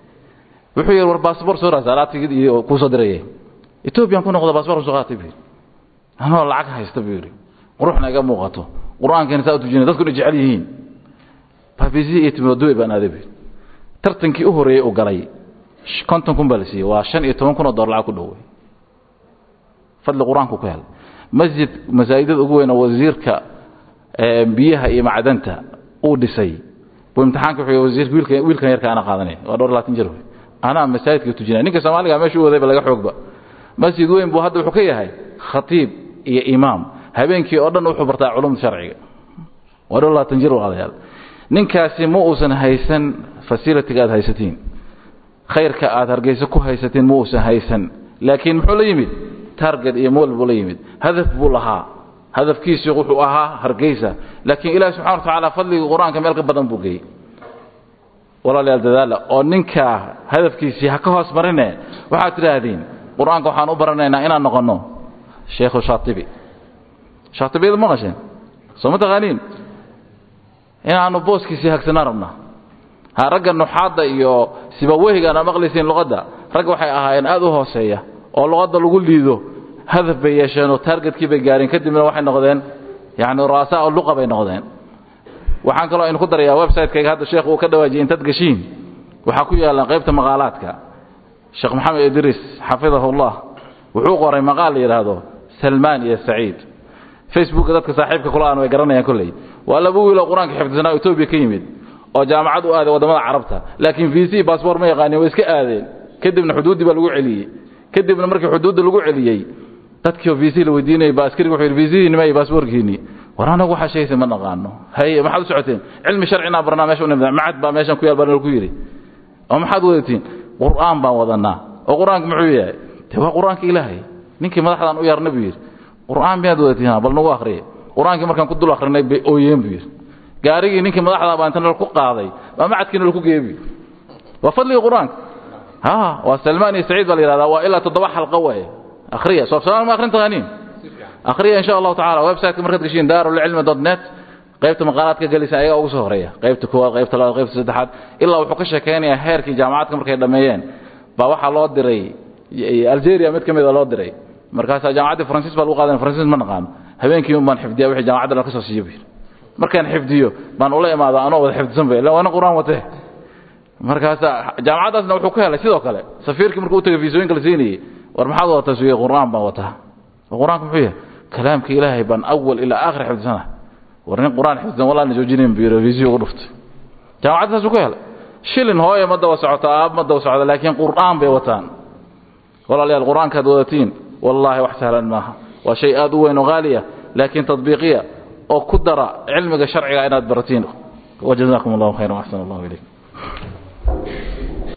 wuxuu yidhi war baasboor sooraas alaabtigid iyo kuu soo dirayay ethoobiyan ku noqdo baasboor soo qaatay buu yidhi anoo lacag haysta buu yidhi quruxna iga muuqato qur-aankani saa u tujinay dadkuna jecel yihiin baabisi iyo timiro dubay baan aaday buu tartankii u horreeyey uu galay konton kun baa la siiyey waa shan iyo toban kun oo dollar lacag ku dhowey fadli qur-aanku ku helay masjid masaajidada ugu weyn oo wasiirka biyaha iyo macdanta uu dhisay buu imtixaanka wuxuu wasiirka wiilkan wiilkan yarka ana qaadanay waa dhowr labaatan jir wey anaa masaajidka tujinaya ninka soomaaliga meesha u wadayba laga xoogba masjid weyn buu hadda wuxuu ka yahay khatiib iyo imaam habeenkii oo dhan wuxuu bartaa culumta sharciga waa dhowr labaatan jir walaalayaal ninkaasi ma uusan haysan fasilitiga aad haysatiin khayrka aad hargeysa ku haysatiin ma uusan haysan laakiin muxuu la yimid target iyo mool buu la yimid hadaf buu lahaa hadafkiisu wuxuu ahaa hargeysa laakiin ilaahi subxana wa tacaala fadliga qur-aanka meel ka badan buu geeyey walaalayaal dadaala oo ninkaa hadafkiisii ha ka hoos marine waxaad tidhaahdeen qur-aanka waxaan u baranaynaa inaan noqonno sheekhu shaatibi shaatibiyada ma qasheen soo ma taqaaniin inaanu booskiisii hagsanaan rabnaa ha ragga nuxaadda iyo sibaweyhigaan aa maqlaysiin luqadda rag waxay ahaayeen aad u hooseeya oo luqadda lagu liido hadaf bay yeesheen oo taargetkii bay gaareen kadibna waxay noqdeen yacni ru'asaa oo luqa bay noqdeen waxaan kaloo aynu ku darayaa website-kayga hadda sheekh uu ka dhawaajiyay intaad gashiin waxaa ku yaallaan qaybta maqaalaadka sheekh maxamed idriis xafidahullah wuxuu qoray maqaal la yidhaahdo salmaan iyo saciid facebooka dadka saaxiibka kula aan way garanayaan kolley waa laba wiiloo qur-aanka xifdisanaa etoobiya ka yimid oo jaamacad u aaday waddamada carabta laakiin vc baasboor ma yaqaanin way iska aadeen kadibna xuduuddii baa lagu celiyey kadibna markii xuduudda lagu celiyey dadkii vc la weydiinayay baa askariga wuxuu yidhi vc nima iyo baasboorkiinii war anagu waxaa sheegaysa ma naqaano haye maxaad u socoteen cilmi sharcinaa barnaa meesha u nimid macad baa meeshan ku yaal baa nalaku yidhi oo maxaad wadatiin qur'aan baan wadanaa oo qur-aanka muxuu yahay de waa qur-aanka ilaahay ninkii madaxdaan u yarna buu yidhi qur'aan miyaad wadatiin bal nagu akhriye qur-aankii markaan ku dul akhrinay bay ooyeen buu yidhi gaarigii ninkii madaxdaa baa inta nal ku qaaday baa macadkii nal ku geebi waa fadliga qur-aanka ha waa salmaan iyo saciid baa la yihahdaa waa ilaa toddoba xalqo waaye akhriya soo afsalaan ma akhrin taqaaniin akhriya insha allahu tacala websiteka markaad gashiin daarulcilmi dot net qaybta maqaalaadka gelisa ayagaa ugu soo horeeya qaybta koowaad qaybta labaad qaybta saddexaad ilaa wuxuu ka sheekeynayaa heerkii jaamacadka markay dhammeeyeen baa waxaa loo diray algeria mid ka mida loo diray markaasaa jaamacaddii faransiis baa lagu qaadan faransiis ma naqaano habeenkii baan xifdiya wixii jaamacadda dhan ka soo siiyo buu markaan xifdiyo baan ula imaada anoo wada xifdisan bay illa waana qur-aan watee markaasaa jaamacaddaasna wuxuu ka helay sidoo kale safiirkii markuu u tagay fiisooyinka la siinayey war maxaad wadataa suuye qur-aan baan wataa qur-aanka muxuu yahay kalaamka ilaahay baan awal ilaa aakhir xifdisana war nin qur-aan xifdisan walaa na joojinayn buu yidhi fiisiyo ugu dhuftay jaamacadda saasuu ka helay shilin hooye ma daba socota aab ma daba socda laakiin qur'aan bay wataan walaalayaal qur'aankaad wadatiin wallaahi wax sahlan maaha waa shay aad u weyn oo qaaliya laakiin tadbiiqiya oo ku dara cilmiga sharciga inaad baratiin wajazaakum allahu khayran waxsan allahu ilaykum